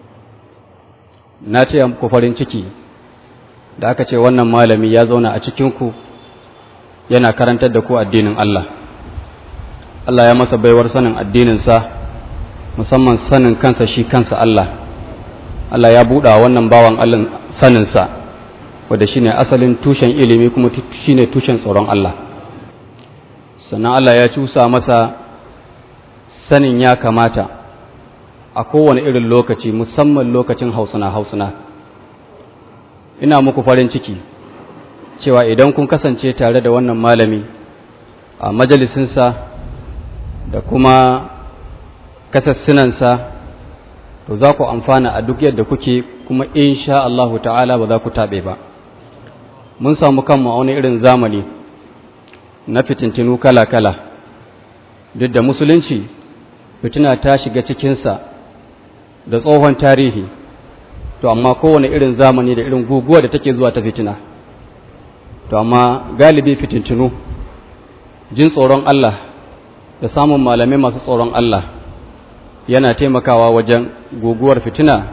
na ce ku farin ciki da aka ce wannan malami ya zauna a cikinku yana karantar da ku addinin Allah Allah ya masa baiwar sanin addininsa musamman sanin kansa shi kansa Allah Allah ya buɗa wannan bawan Allah saninsa wadda shi ne asalin tushen ilimi kuma shi ne tushen tsoron Allah sannan Allah ya cusa masa sanin ya kamata a kowane irin lokaci musamman lokacin hausuna hausuna ina muku farin ciki cewa idan kun kasance tare da wannan malami a majalisinsa da kuma kasassunansa to za ku amfana a duk yadda kuke kuma insha Allahu ta'ala ba za ku taɓe ba mun samu kanmu a wani irin zamani na fitintinu kala-kala duk da musulunci fitina ta shiga cikinsa da tsohon tarihi to amma kowane irin zamani da irin guguwa da take zuwa ta fitina to amma galibi fitintinu jin tsoron Allah da samun malamai masu tsoron Allah yana taimakawa wajen guguwar fitina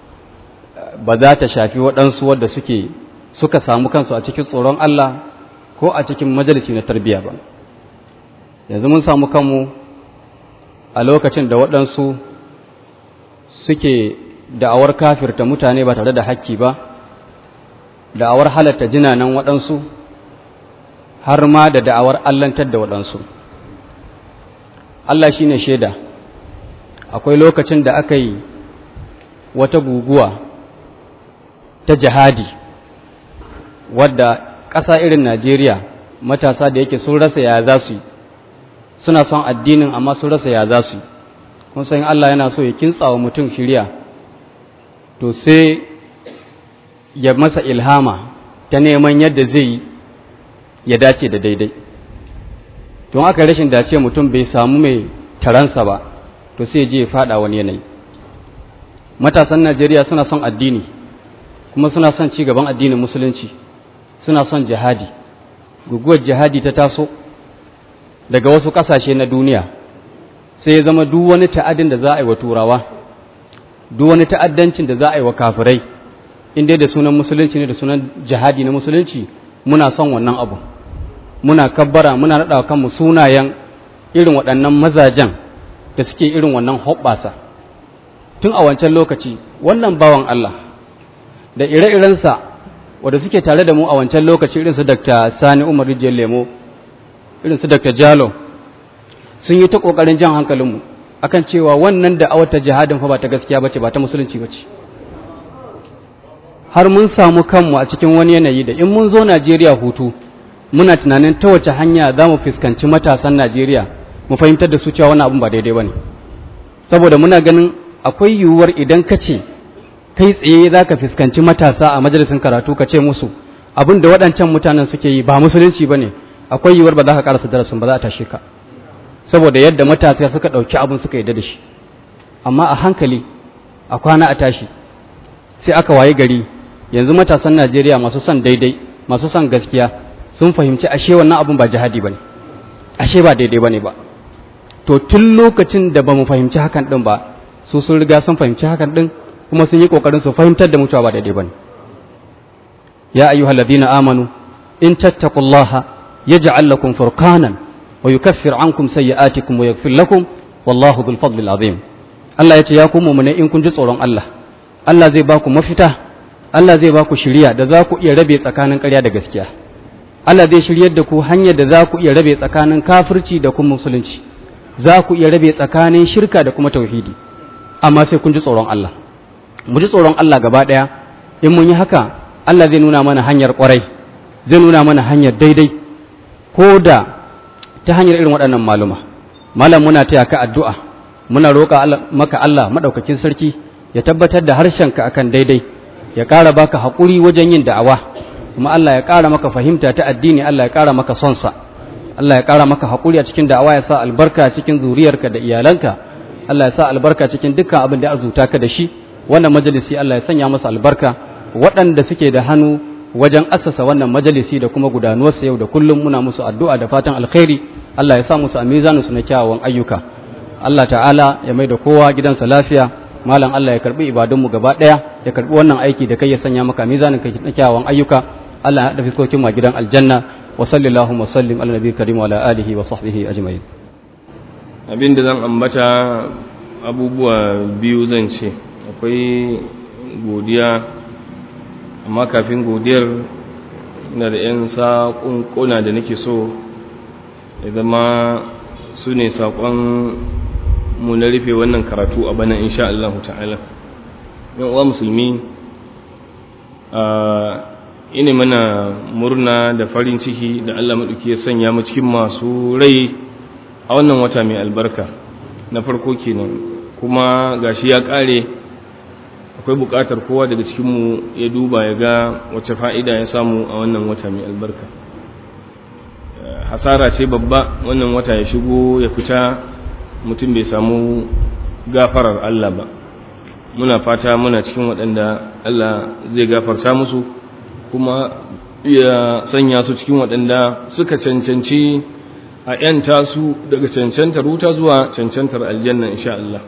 ba za ta shafi waɗansu wadda suke suka samu kansu a cikin tsoron Allah ko a cikin majalisi na tarbiyya ba yanzu mun samu kanmu a lokacin da waɗansu suke da'awar kafirta mutane ba tare da hakki ba da'awar halatta jinanan waɗansu har ma da da'awar allantar da waɗansu Allah shi ne shaida akwai lokacin da aka yi wata guguwa ta jihadi wadda ƙasa irin Najeriya matasa da yake sun rasa ya za su yi suna son addinin amma sun rasa ya za su yi kun san Allah yana so ya kintsa wa mutum shirya to sai ya masa ilhama ta neman yadda zai yi ya dace da daidai don aka rashin dace mutum bai samu mai taransa ba to sai je ya fada wani yanayi matasan Najeriya suna son addini kuma suna son ci gaban addinin musulunci suna son jihadi guguwar jihadi ta taso daga wasu ƙasashe na duniya sai ya zama duk wani ta'adin da za a yi wa turawa duk wani ta'addancin da za a yi wa kafirai inda da sunan musulunci ne da sunan jihadi na musulunci muna son wannan abu muna kabbara muna naɗa kanmu sunayen irin waɗannan mazajen da suke irin wannan hoɓɓasa tun a wancan lokaci wannan bawan Allah da ire-irensa wadda suke tare da mu a wancan lokaci irinsu Dr. Sani Umar Rijiyar Lemo irinsu Dr. Jalo sun yi ta ƙoƙarin jan hankalinmu akan cewa wannan da awata jihadin fa ba ta gaskiya bace ba ta musulunci bace har mun samu kanmu a cikin wani yanayi da in mun zo Najeriya hutu muna tunanin ta wace hanya za mu fuskanci matasan Najeriya mu fahimtar da su cewa wannan abin ba daidai bane saboda muna ganin akwai yiwuwar idan ka ce kai tsaye za ka fuskanci matasa a majalisin karatu ka ce musu abin da waɗancan mutanen suke yi ba musulunci ba ne akwai yiwuwar ba za ka karasa darasin ba za a tashe ka saboda yadda matasa suka ɗauki abin suka yadda da shi amma a hankali a kwana a tashi sai aka waye gari yanzu matasan najeriya masu son daidai masu son gaskiya sun fahimci ashe wannan abin ba jihadi ba ne ashe ba daidai ba ne ba to tun lokacin da ba mu fahimci hakan ɗin ba su sun riga sun fahimci hakan ɗin kuma sun yi kokarin su fahimtar da mutuwa ba daidai bane ya ayyuhal ladina amanu in tattaqullaha yaj'al lakum furqanan wa yukaffir ankum sayyi'atikum wa yaghfir lakum wallahu dhul fadli azim Allah ya ce ya ku mu'mine in kun ji tsoron Allah Allah zai ba ku mafita Allah zai ba ku shiriya da za ku iya rabe tsakanin ƙarya da gaskiya Allah zai shiryar da ku hanyar da za ku iya rabe tsakanin kafirci da kuma musulunci za ku iya rabe tsakanin shirka da kuma tauhidi amma sai kun ji tsoron Allah mu ji tsoron Allah gaba ɗaya in mun yi haka Allah zai nuna mana hanyar ƙwarai zai nuna mana hanyar daidai ko da ta hanyar irin waɗannan maluma malam muna taya ka addu'a muna roƙa maka Allah maɗaukakin sarki ya tabbatar da harshenka akan daidai ya ƙara baka haƙuri wajen yin da'awa kuma Allah ya ƙara maka fahimta ta addini Allah ya ƙara maka sonsa Allah ya ƙara maka haƙuri a cikin da'awa ya sa albarka cikin zuriyarka da iyalanka Allah ya sa albarka cikin dukkan abin da ya arzuta ka da shi wannan majalisi Allah ya sanya masa albarka waɗanda suke da hannu wajen assasa wannan majalisi da kuma gudanuwarsa yau da kullum muna musu addu'a da fatan alkhairi Allah ya sa musu a mizanin su na kyawawan ayyuka Allah ta'ala ya mai da kowa gidansa lafiya malam Allah ya karbi ibadunmu gaba ɗaya ya karbi wannan aiki da kai ya sanya maka mizanin kai na kyawawan ayyuka Allah ya haɗa fiskokin ma gidan aljanna wa sallallahu wa sallim ala nabiyyi karim wa ala alihi wa sahbihi ajma'in abin da zan ambata abubuwa biyu zan ce akwai godiya amma kafin godiyar ina da 'yan saƙunƙuna da nake so ya zama su ne saƙon mu na rufe wannan karatu a bana insha Allah ta'ala yan uwa musulmi ina mana murna da farin ciki da Allah maɗauki ya sanya mu cikin masu rai a wannan wata mai albarka na farko kenan kuma gashi ya ƙare akwai buƙatar kowa daga cikinmu ya duba ya ga wace fa'ida ya samu a wannan wata mai albarka hasara ce babba wannan wata ya shigo ya fita mutum bai samu gafarar Allah ba muna fata muna cikin waɗanda Allah zai gafarta musu kuma ya sanya su cikin waɗanda suka cancanci a ‘yanta su daga cancantar wuta zuwa cancantar aljanna insha Allah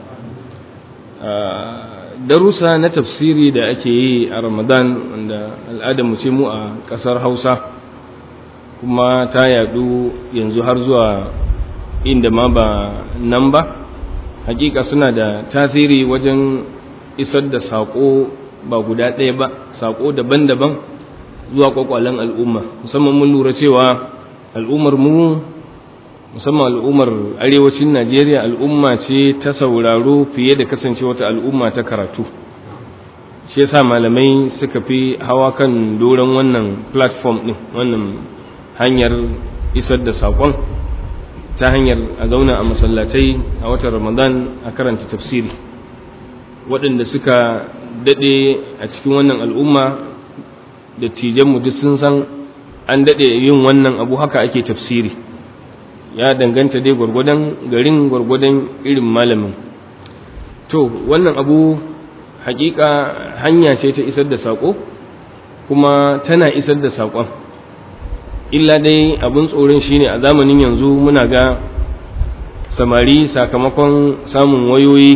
darussa na tafsiri da ake yi a ramadan wanda al'adar mu ce mu a ƙasar hausa kuma ta yadu yanzu har zuwa inda ma ba nan ba hakika suna da tasiri wajen isar da saƙo ba guda ɗaya ba saƙo daban-daban zuwa kwakwalen al'umma musamman mun lura cewa al'ummar mu musamman al'ummar arewacin najeriya al'umma ce ta sauraro fiye da kasance wata al'umma ta karatu shi yasa malamai suka fi hawa kan doron wannan platform ɗin wannan hanyar isar da saƙon ta hanyar a zauna a masallatai a watan ramadan a karanta tafsiri waɗanda suka daɗe a cikin wannan al'umma da tijanmu duk sun san an daɗe yin wannan abu haka ake tafsiri ya danganta dai gwargwadon garin gwargwadon irin malamin to wannan abu hakika hanya ce ta isar da saƙo kuma tana isar da saƙon illa dai abin tsoron shine a zamanin yanzu muna ga samari sakamakon samun wayoyi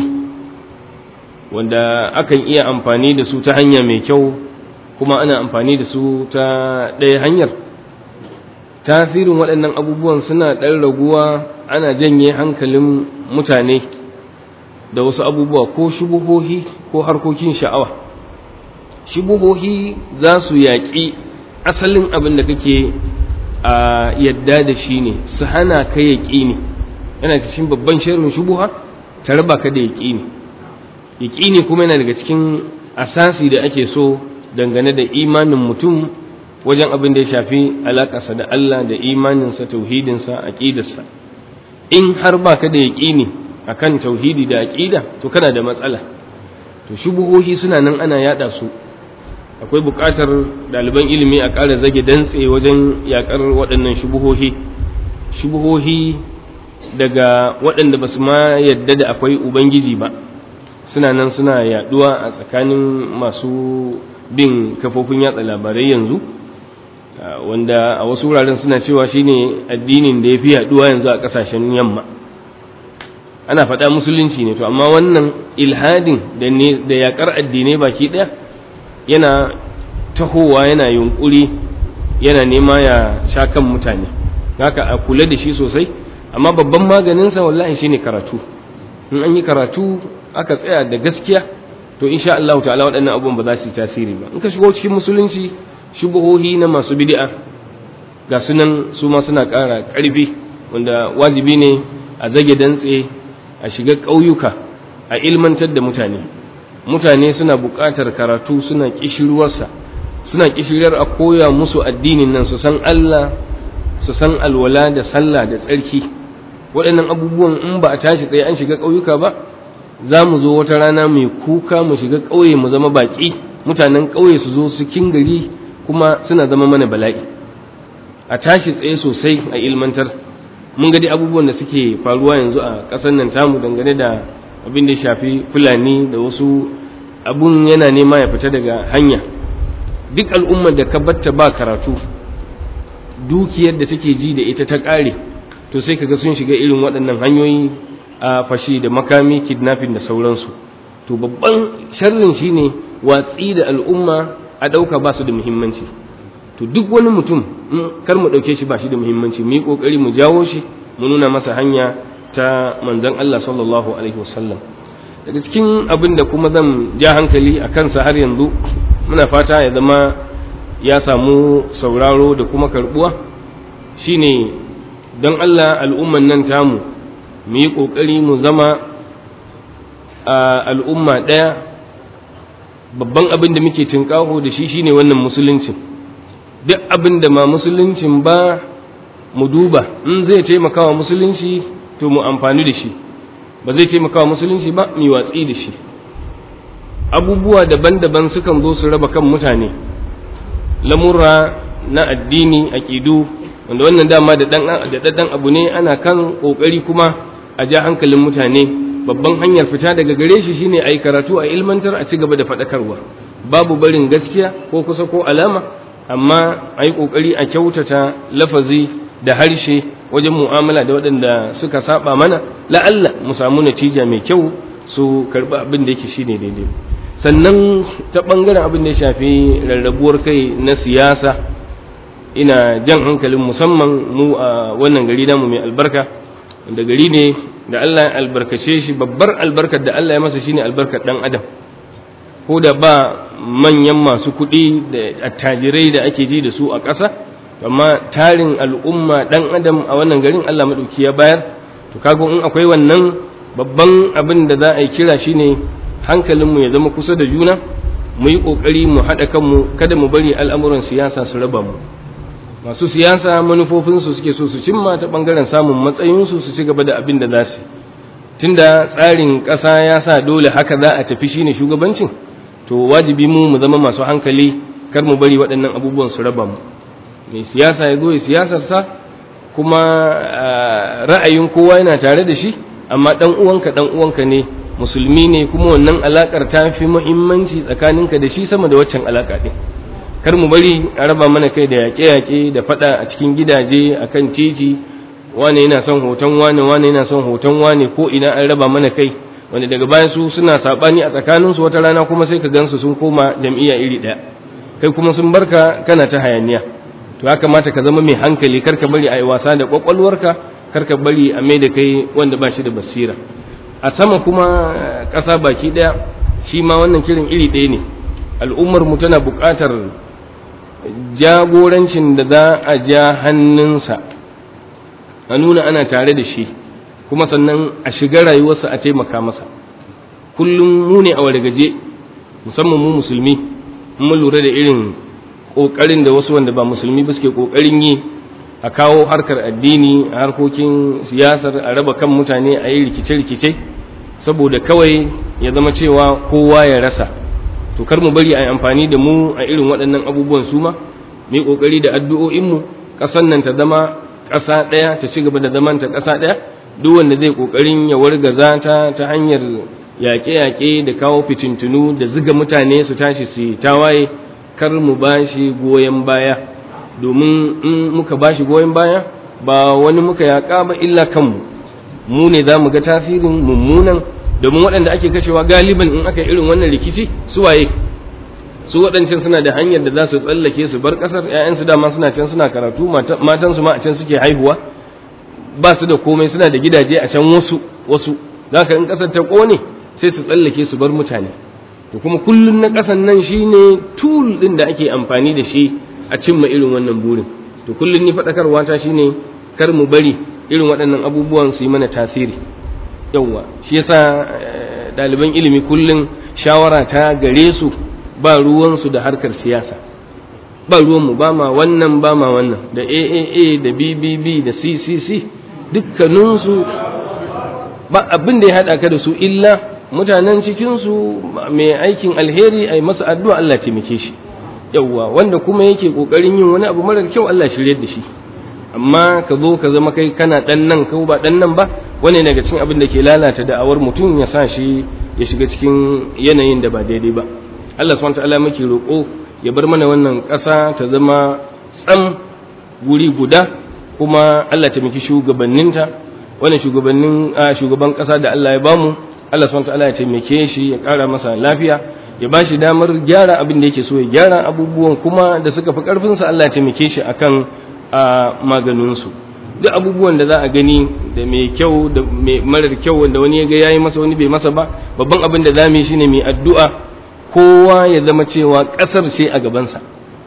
wanda akan iya amfani da su ta hanya mai kyau kuma ana amfani da su ta ɗaya hanyar tasirin waɗannan abubuwan suna ɗan raguwa ana janye hankalin mutane da wasu abubuwa ko shubuhohi ko harkokin sha'awa shubuhohi za su yaƙi asalin abin da kake a yadda da shi ne su hana ka yaƙini yana cikin babban shirin shubuha ta raba ka da yaƙini yaƙini kuma yana daga cikin asasi da ake so dangane da imanin mutum wajen abin da ya shafi alaƙarsa da Allah da imaninsa tauhidinsa aƙidarsa in har ba ka da yaƙini akan tauhidi da aƙida to kana da matsala to shubuhohi suna nan ana yada su akwai buƙatar ɗaliban ilimi a ƙara zage dantse wajen yaƙar waɗannan shubuhohi shubuhohi daga waɗanda ba su ma yadda da akwai ubangiji ba suna nan suna yaɗuwa a tsakanin masu bin kafofin yatsa labarai yanzu wanda a wasu wuraren suna cewa shine addinin da ya fi yaɗuwa yanzu a ƙasashen yamma ana faɗa musulunci ne to amma wannan ilhadin da yaƙar addinai baki ɗaya yana tahowa yana yunƙuri yana nema ya sha kan mutane haka a kula da shi sosai amma babban maganinsa wallahi shine karatu in an yi karatu aka tsaya da gaskiya to insha Allah ta'ala waɗannan abubuwan ba za su yi tasiri ba in ka shigo cikin musulunci shubuhohi na masu bid'a ga sunan su ma suna ƙara ƙarfi wanda wajibi ne a zage dantse a shiga ƙauyuka a ilmantar da mutane mutane suna buƙatar karatu suna ƙishirwarsa suna ƙishirar a koya musu addinin nan su san Allah su san alwala da sallah da tsarki waɗannan abubuwan in ba a tashi tsaye an shiga ƙauyuka ba za mu zo wata rana mai kuka mu shiga ƙauye mu zama baƙi mutanen ƙauye su zo su kin gari kuma suna zama mana bala'i a tashi tsaye sosai a ilmantar mun ga dai abubuwan da suke faruwa yanzu a ƙasar nan tamu dangane da abin da ya shafi fulani da wasu abun yana nema ya fita daga hanya duk al'ummar da ka batta ba karatu dukiyar da take ji da ita ta ƙare to sai kaga sun shiga irin waɗannan hanyoyi a fashi da makami kidnapping da sauransu to babban sharrin shine watsi da al'umma a ɗauka ba su da muhimmanci to duk wani mutum kar mu ɗauke shi ba shi da muhimmanci mu yi ƙoƙari mu jawo shi mu nuna masa hanya ta manzon Allah sallallahu alaihi wasallam daga cikin abin da kuma zan ja hankali a kansa har yanzu muna fata ya zama ya samu sauraro da kuma karbuwa shine don Allah al'umman nan tamu mu yi ƙoƙari mu zama a al'umma ɗaya babban abin da muke tunƙaho da shi shine wannan musuluncin duk abin da ma musuluncin ba mu duba in zai taimaka wa musulunci to mu amfani da shi ba zai taimaka wa musulunci ba mu watsi da shi abubuwa daban-daban sukan zo su raba kan mutane lamurra na addini aƙidu wanda wannan dama da ɗan abu ne ana kan ƙoƙari kuma a ja hankalin mutane babban hanyar fita daga gare shi shine a yi karatu a ilmantar a ci gaba da faɗakarwa babu barin gaskiya ko kusa ko alama amma a yi ƙoƙari a kyautata lafazi da harshe wajen mu'amala da waɗanda suka saba mana la'alla mu samu natija mai kyau su karɓi abin da yake shine daidai sannan ta ɓangaren abin da ya shafi rarrabuwar kai na siyasa ina jan hankalin musamman mu a wannan gari namu mai albarka wanda gari ne da Allah ya albarkace shi babbar albarkar da Allah ya masa shine albarkar dan adam ko da ba manyan masu kuɗi da attajirai da ake ji da su a ƙasa amma tarin al'umma dan adam a wannan garin Allah madauki ya bayar to kaga in akwai wannan babban abin da za a yi kira shine hankalinmu ya zama kusa da juna mu yi ƙoƙari mu haɗa kanmu kada mu bari al'amuran siyasa su raba mu masu siyasa manufofinsu suke so su cimma ta ɓangaren samun matsayinsu su ci gaba da abin da za su tunda tsarin ƙasa ya sa dole haka za a tafi shine shugabancin to wajibi mu mu zama masu hankali kar mu bari waɗannan abubuwan su raba mu mai siyasa ya zo ya siyasarsa kuma ra'ayin kowa yana tare da shi amma ɗan uwanka ɗan uwanka ne musulmi ne kuma wannan alakar ta fi muhimmanci tsakaninka da shi sama da waccan alaka ɗin kar mu bari a raba mana kai da yaƙe-yaƙe da faɗa a cikin gidaje a kan titi wane yana son hoton wane wane yana son hoton wane ko ina an raba mana kai wanda daga bayan su suna saɓani a tsakaninsu wata rana kuma sai ka gansu sun koma jam'iyya iri ɗaya kai kuma sun barka kana ta hayaniya to ya kamata ka zama mai hankali kar ka bari a yi wasa da ƙwaƙwalwarka kar ka bari a mai da kai wanda ba shi da basira a sama kuma ƙasa baki ɗaya shi ma wannan kirin iri ɗaya ne al'ummar mu tana buƙatar jagorancin da za a ja hannunsa a nuna ana tare da shi kuma sannan a shiga rayuwarsa a taimaka masa kullum mu ne a wargaje musamman mu musulmi mun lura da irin ƙoƙarin da wasu wanda ba musulmi ba suke ƙoƙarin yi a kawo harkar addini a harkokin siyasar a raba kan mutane a yi rikice-rikice saboda kawai ya zama cewa kowa ya rasa to kar mu bari a yi amfani da mu a irin waɗannan abubuwan su ma mu yi ƙoƙari da addu'o'inmu ƙasan nan ta zama ƙasa ɗaya ta ci gaba da zaman ta ƙasa ɗaya duk wanda zai ƙoƙarin ya wargaza ta ta hanyar yaƙe-yaƙe da kawo fitintunu da ziga mutane su tashi su tawaye kar mu ba shi goyon baya domin in muka ba shi goyon baya ba wani muka yaƙa ba illa kanmu mu ne za mu ga tasirin mummunan domin waɗanda ake kashewa galiban in aka irin wannan rikici su waye su waɗancan suna da hanyar da za su tsallake su bar ƙasar ‘ya'yansu dama suna can suna karatu matansu ma a can suke haihuwa ba su da komai suna da gidaje a can wasu wasu za ka in ƙasar ta ƙone sai su tsallake su bar mutane to kuma kullum na ƙasan nan shine tool ɗin da ake amfani da shi a cimma irin wannan burin to kullum ni faɗakarwa ta shine kar mu bari irin waɗannan abubuwan su yi mana tasiri yawwa shi yasa ɗaliban ilimi kullum shawara ta gare su ba ruwansu da harkar siyasa ba ruwanmu ba ma wannan ba ma wannan da aaa da bbb da ccc dukkaninsu ba abin da ya haɗa ka da su illa mutanen cikinsu mai aikin alheri a yi masa addu'a Allah taimake shi yawwa wanda kuma yake ƙoƙarin yin wani abu marar kyau Allah shirye da shi amma ka zo ka zama kai kana ɗan nan ko ba ɗan nan ba wani daga cikin abin da ke lalata da'awar mutum ya sa shi ya shiga cikin yanayin da ba daidai ba Allah subhanahu ta'ala muke roƙo ya bar mana wannan ƙasa ta zama tsam guri guda kuma Allah ta miki shugabanninta wannan shugabannin shugaban ƙasa da Allah ya bamu Allah subhanahu ta'ala ya taimake shi ya ƙara masa lafiya ya ba shi damar gyara abin da yake so ya gyara abubuwan kuma da suka fi ƙarfinsa Allah ya taimake shi akan maganinsu duk abubuwan da za a gani da mai kyau da mai marar kyau wanda wani ya ga yayi masa wani bai masa ba babban abin da za mu yi shine mai addu'a kowa ya zama cewa ƙasar ce a gabansa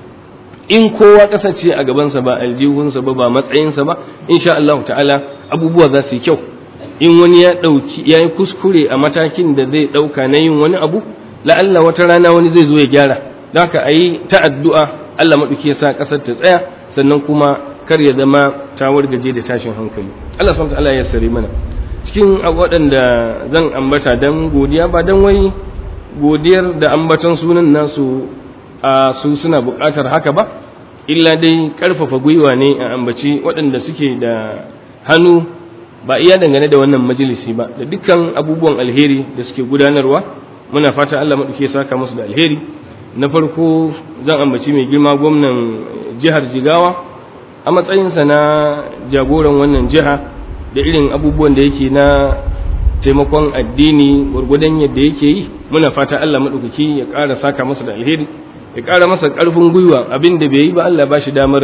in kowa ƙasar ce a gabansa ba aljihunsa ba ba matsayinsa ba insha Allah ta'ala abubuwa za su yi kyau in wani ya ɗauki ya yi kuskure a matakin da zai ɗauka na yin wani abu la'alla wata rana wani zai zo ya gyara don haka a yi ta addu'a Allah maɗauki ya sa ƙasar ta tsaya sannan kuma kar ya zama ta wargaje da tashin hankali Allah subhanahu ta'ala ya sare mana cikin waɗanda zan ambata dan godiya ba dan wai godiyar da ambaton sunan nasu a su suna buƙatar haka ba illa dai ƙarfafa gwiwa ne a ambaci waɗanda suke da hannu ba iya dangane da wannan majalisi ba da dukkan abubuwan alheri da suke gudanarwa muna fata Allah maɗauke saka musu da alheri na farko zan ambaci mai girma gwamnan jihar jigawa a matsayinsa na jagoran wannan jiha da irin abubuwan da yake na taimakon addini gwargwadon yadda yake yi muna fata Allah maɗaukaki ya ƙara saka masa da alheri ya ƙara masa ƙarfin gwiwa abin da bai yi ba Allah ba shi damar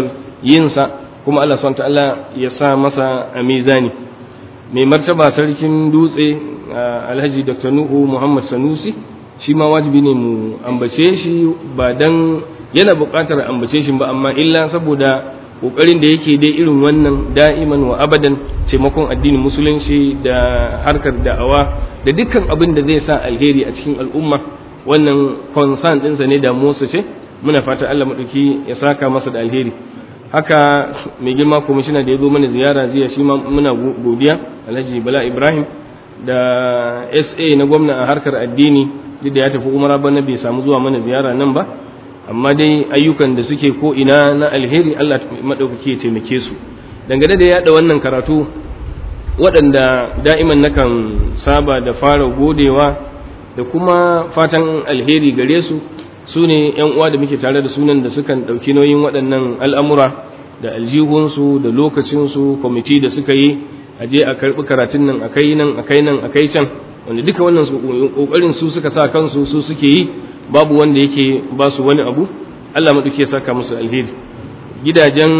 yinsa kuma Allah subhanahu ta'ala ya sa masa a mizani mai martaba sarkin dutse alhaji dr nuhu muhammad sanusi shi ma wajibi ne mu ambace shi ba dan yana buƙatar ambace shi ba amma illa saboda ƙoƙarin da yake dai irin wannan da'iman wa abadan taimakon addinin musulunci da harkar da'awa da dukkan abin da zai sa alheri a cikin al'umma wannan concern ɗinsa ne damuwarsa ce muna fata Allah maɗauki ya saka masa da alheri haka mai girma kwamishina da ya zo mana ziyara jiya shi ma muna godiya alhaji bala ibrahim da sa na gwamna a harkar addini duk da ya tafi umara bana bai samu zuwa mana ziyara nan ba amma dai ayyukan da suke ko ina na alheri allah maɗaukaki ya taimake su dangane da yaɗa wannan karatu waɗanda da'iman nakan saba da fara godewa da kuma fatan alheri gare su su ne ‘yan uwa da muke tare da sunan da sukan ɗauki nauyin waɗannan al'amura da aljihunsu da lokacinsu kwamiti da suka yi a je a karɓi karatun nan a kai nan a kai nan a kai can wanda duka wannan ƙoƙarin su suka sa kansu su suke yi babu wanda yake ba su wani abu Allah maɗauki ya saka musu alheri gidajen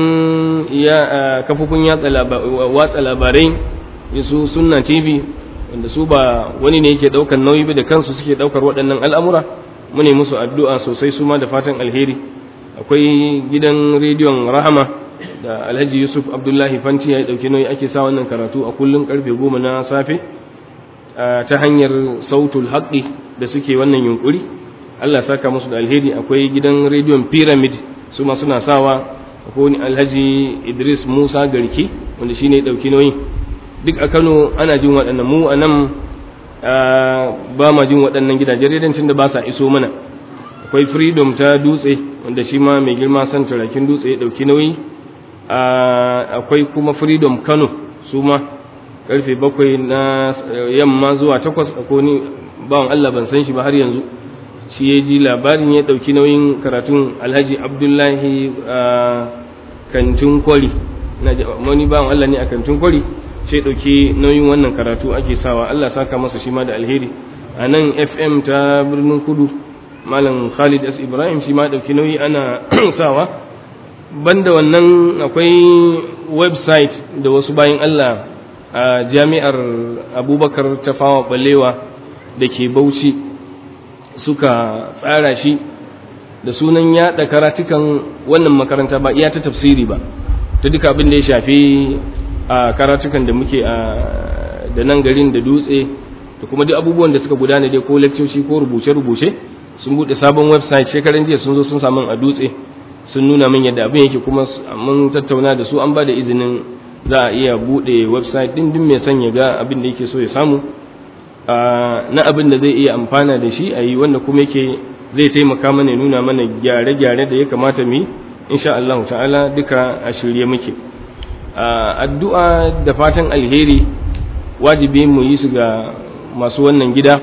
ya kafofin watsa labarai su sunna tv wanda su ba wani ne yake ɗaukar nauyi ba da kansu suke ɗaukar waɗannan al'amura mune musu addu'a sosai su ma da fatan alheri akwai gidan rediyon rahama da alhaji yusuf abdullahi fanti ya ɗauki nauyi ake sa wannan karatu a kullum karfe goma na safe ta hanyar sautul haƙi da suke wannan yunkuri allah saka musu da alheri akwai gidan rediyon pyramid su ma suna sawa akwai alhaji idris musa garki wanda shine ya ɗauki nauyi duk a kano ana jin waɗannan mu a nan ba ma jin waɗannan gidajen redancin da ba sa iso mana akwai freedom ta dutse wanda shi ma mai girma san turakin dutse ya ɗauki nauyi akwai kuma freedom kano su ma karfe bakwai na yamma zuwa takwas akwai ni bawan allah ban san shi ba har yanzu shi ya ji labarin ya ɗauki nauyin karatun alhaji abdullahi kantin kwari wani bawan allah ne a kantin kwari sai ɗauki nauyin wannan karatu ake sawa Allah saka masa shi ma da alheri a nan fm ta birnin kudu malam khalid s ibrahim shi ma ɗauki nauyi ana sawa banda wannan akwai website da wasu bayan Allah a jami'ar abubakar ta fawa balewa da ke bauchi suka tsara shi da sunan yaɗa karatukan wannan makaranta ba iya ta tafsiri ba ta duka abin da ya shafi a karatukan da muke a da nan garin da dutse da kuma duk abubuwan da suka gudana dai ko leccoci ko rubuce-rubuce sun bude sabon website shekaran jiya sun zo sun samu a dutse sun nuna min yadda abin yake kuma mun tattauna da su an ba da izinin za a iya bude website din din mai son ya ga abin da yake so ya samu na abin da zai iya amfana da shi a yi wanda kuma yake zai taimaka mana ya nuna mana gyare-gyare da ya kamata mu yi insha Allah ta'ala duka a shirye muke addu'a da fatan alheri wajibi mu yi su ga masu wannan gida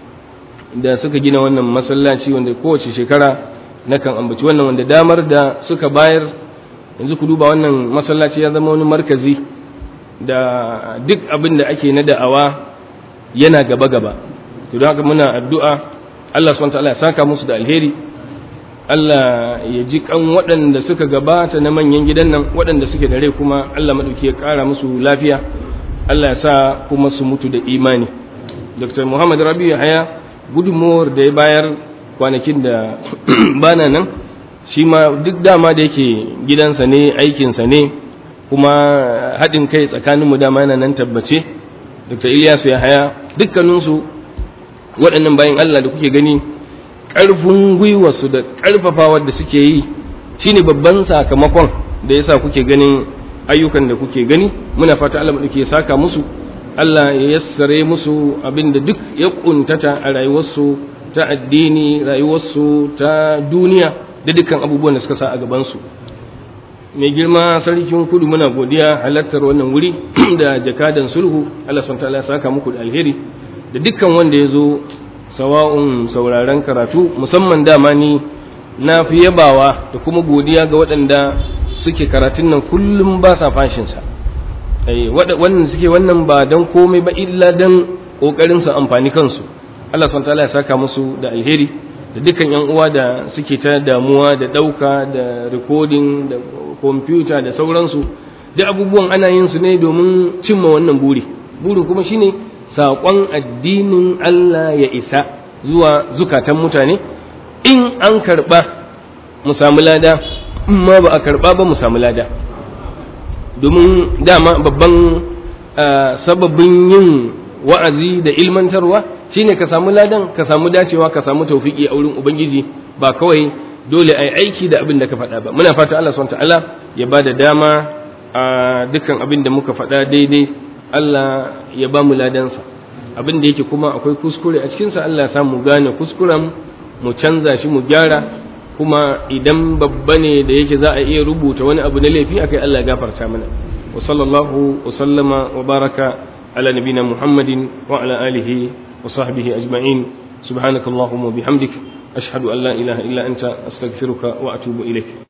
da suka gina wannan masallaci wanda kowace shekara nakan ambaci wannan wanda damar da suka bayar yanzu ku duba wannan masallaci ya zama wani markazi da duk abin da ake na da'awa yana gaba-gaba to don haka muna addu'a Allah subhanahu wa ta'ala ya saka musu da alheri Allah ya ji kan waɗanda suka gabata na manyan gidan nan waɗanda suke da rai kuma Allah maɗauki ya ƙara musu lafiya Allah ya sa kuma su mutu da imani Dr. Muhammad Rabi'u Haya gudunmawar da ya bayar kwanakin da bana nan shi ma duk dama da yake gidansa ne aikinsa ne kuma haɗin kai tsakaninmu dama yana nan tabbace Dr. Ilyasu ya haya dukkaninsu waɗannan bayan Allah da kuke gani ƙarfin gwiwarsu da ƙarfafawar da suke yi shine babban sakamakon da yasa kuke ganin ayyukan da kuke gani muna fata Allah ke saka musu Allah ya yassare musu abin da duk ya kuntata a rayuwarsu ta addini rayuwarsu ta duniya da dukkan abubuwan da suka sa a gabansu mai girma sarkin kudu muna godiya halartar wannan wuri da jakadan sulhu Allah subhanahu ya saka muku da alheri da dukkan wanda ya zo sawa'un sauraren karatu musamman dama ni na fi yabawa da kuma godiya ga waɗanda suke karatun nan kullum ba sa fashinsa wannan suke wannan ba don komai ba illa don ƙoƙarin su amfani kansu Allah subhanahu ya saka musu da alheri da dukkan yan uwa da suke ta damuwa da ɗauka da recording da kwamfuta da sauransu duk abubuwan ana yin su ne domin cimma wannan buri burin kuma shine saƙon addinin Allah ya isa zuwa zukatan mutane in an karɓa mu samu lada in ma ba a karɓa ba mu samu lada domin dama babban sababin yin wa'azi da ilmantarwa shine ka samu ladan ka samu dacewa ka samu taufiki a wurin ubangiji ba kawai dole a yi aiki da abin da ka faɗa ba muna fata Allah subhanahu ta'ala ya ba da dama a dukkan abin da muka faɗa daidai Allah ya ba mu ladansa abin da yake kuma akwai kuskure a cikinsa Allah ya samu gane kuskuren mu canza shi mu gyara kuma idan babba ne da yake za a iya rubuta wani abu na laifi akai Allah ya gafarta mana wa sallallahu wa sallama wa baraka ala nabina muhammadin wa ala alihi wa sahbihi ajma'in subhanakallahumma bihamdik ashhadu an la ilaha illa anta astaghfiruka wa atubu ilaik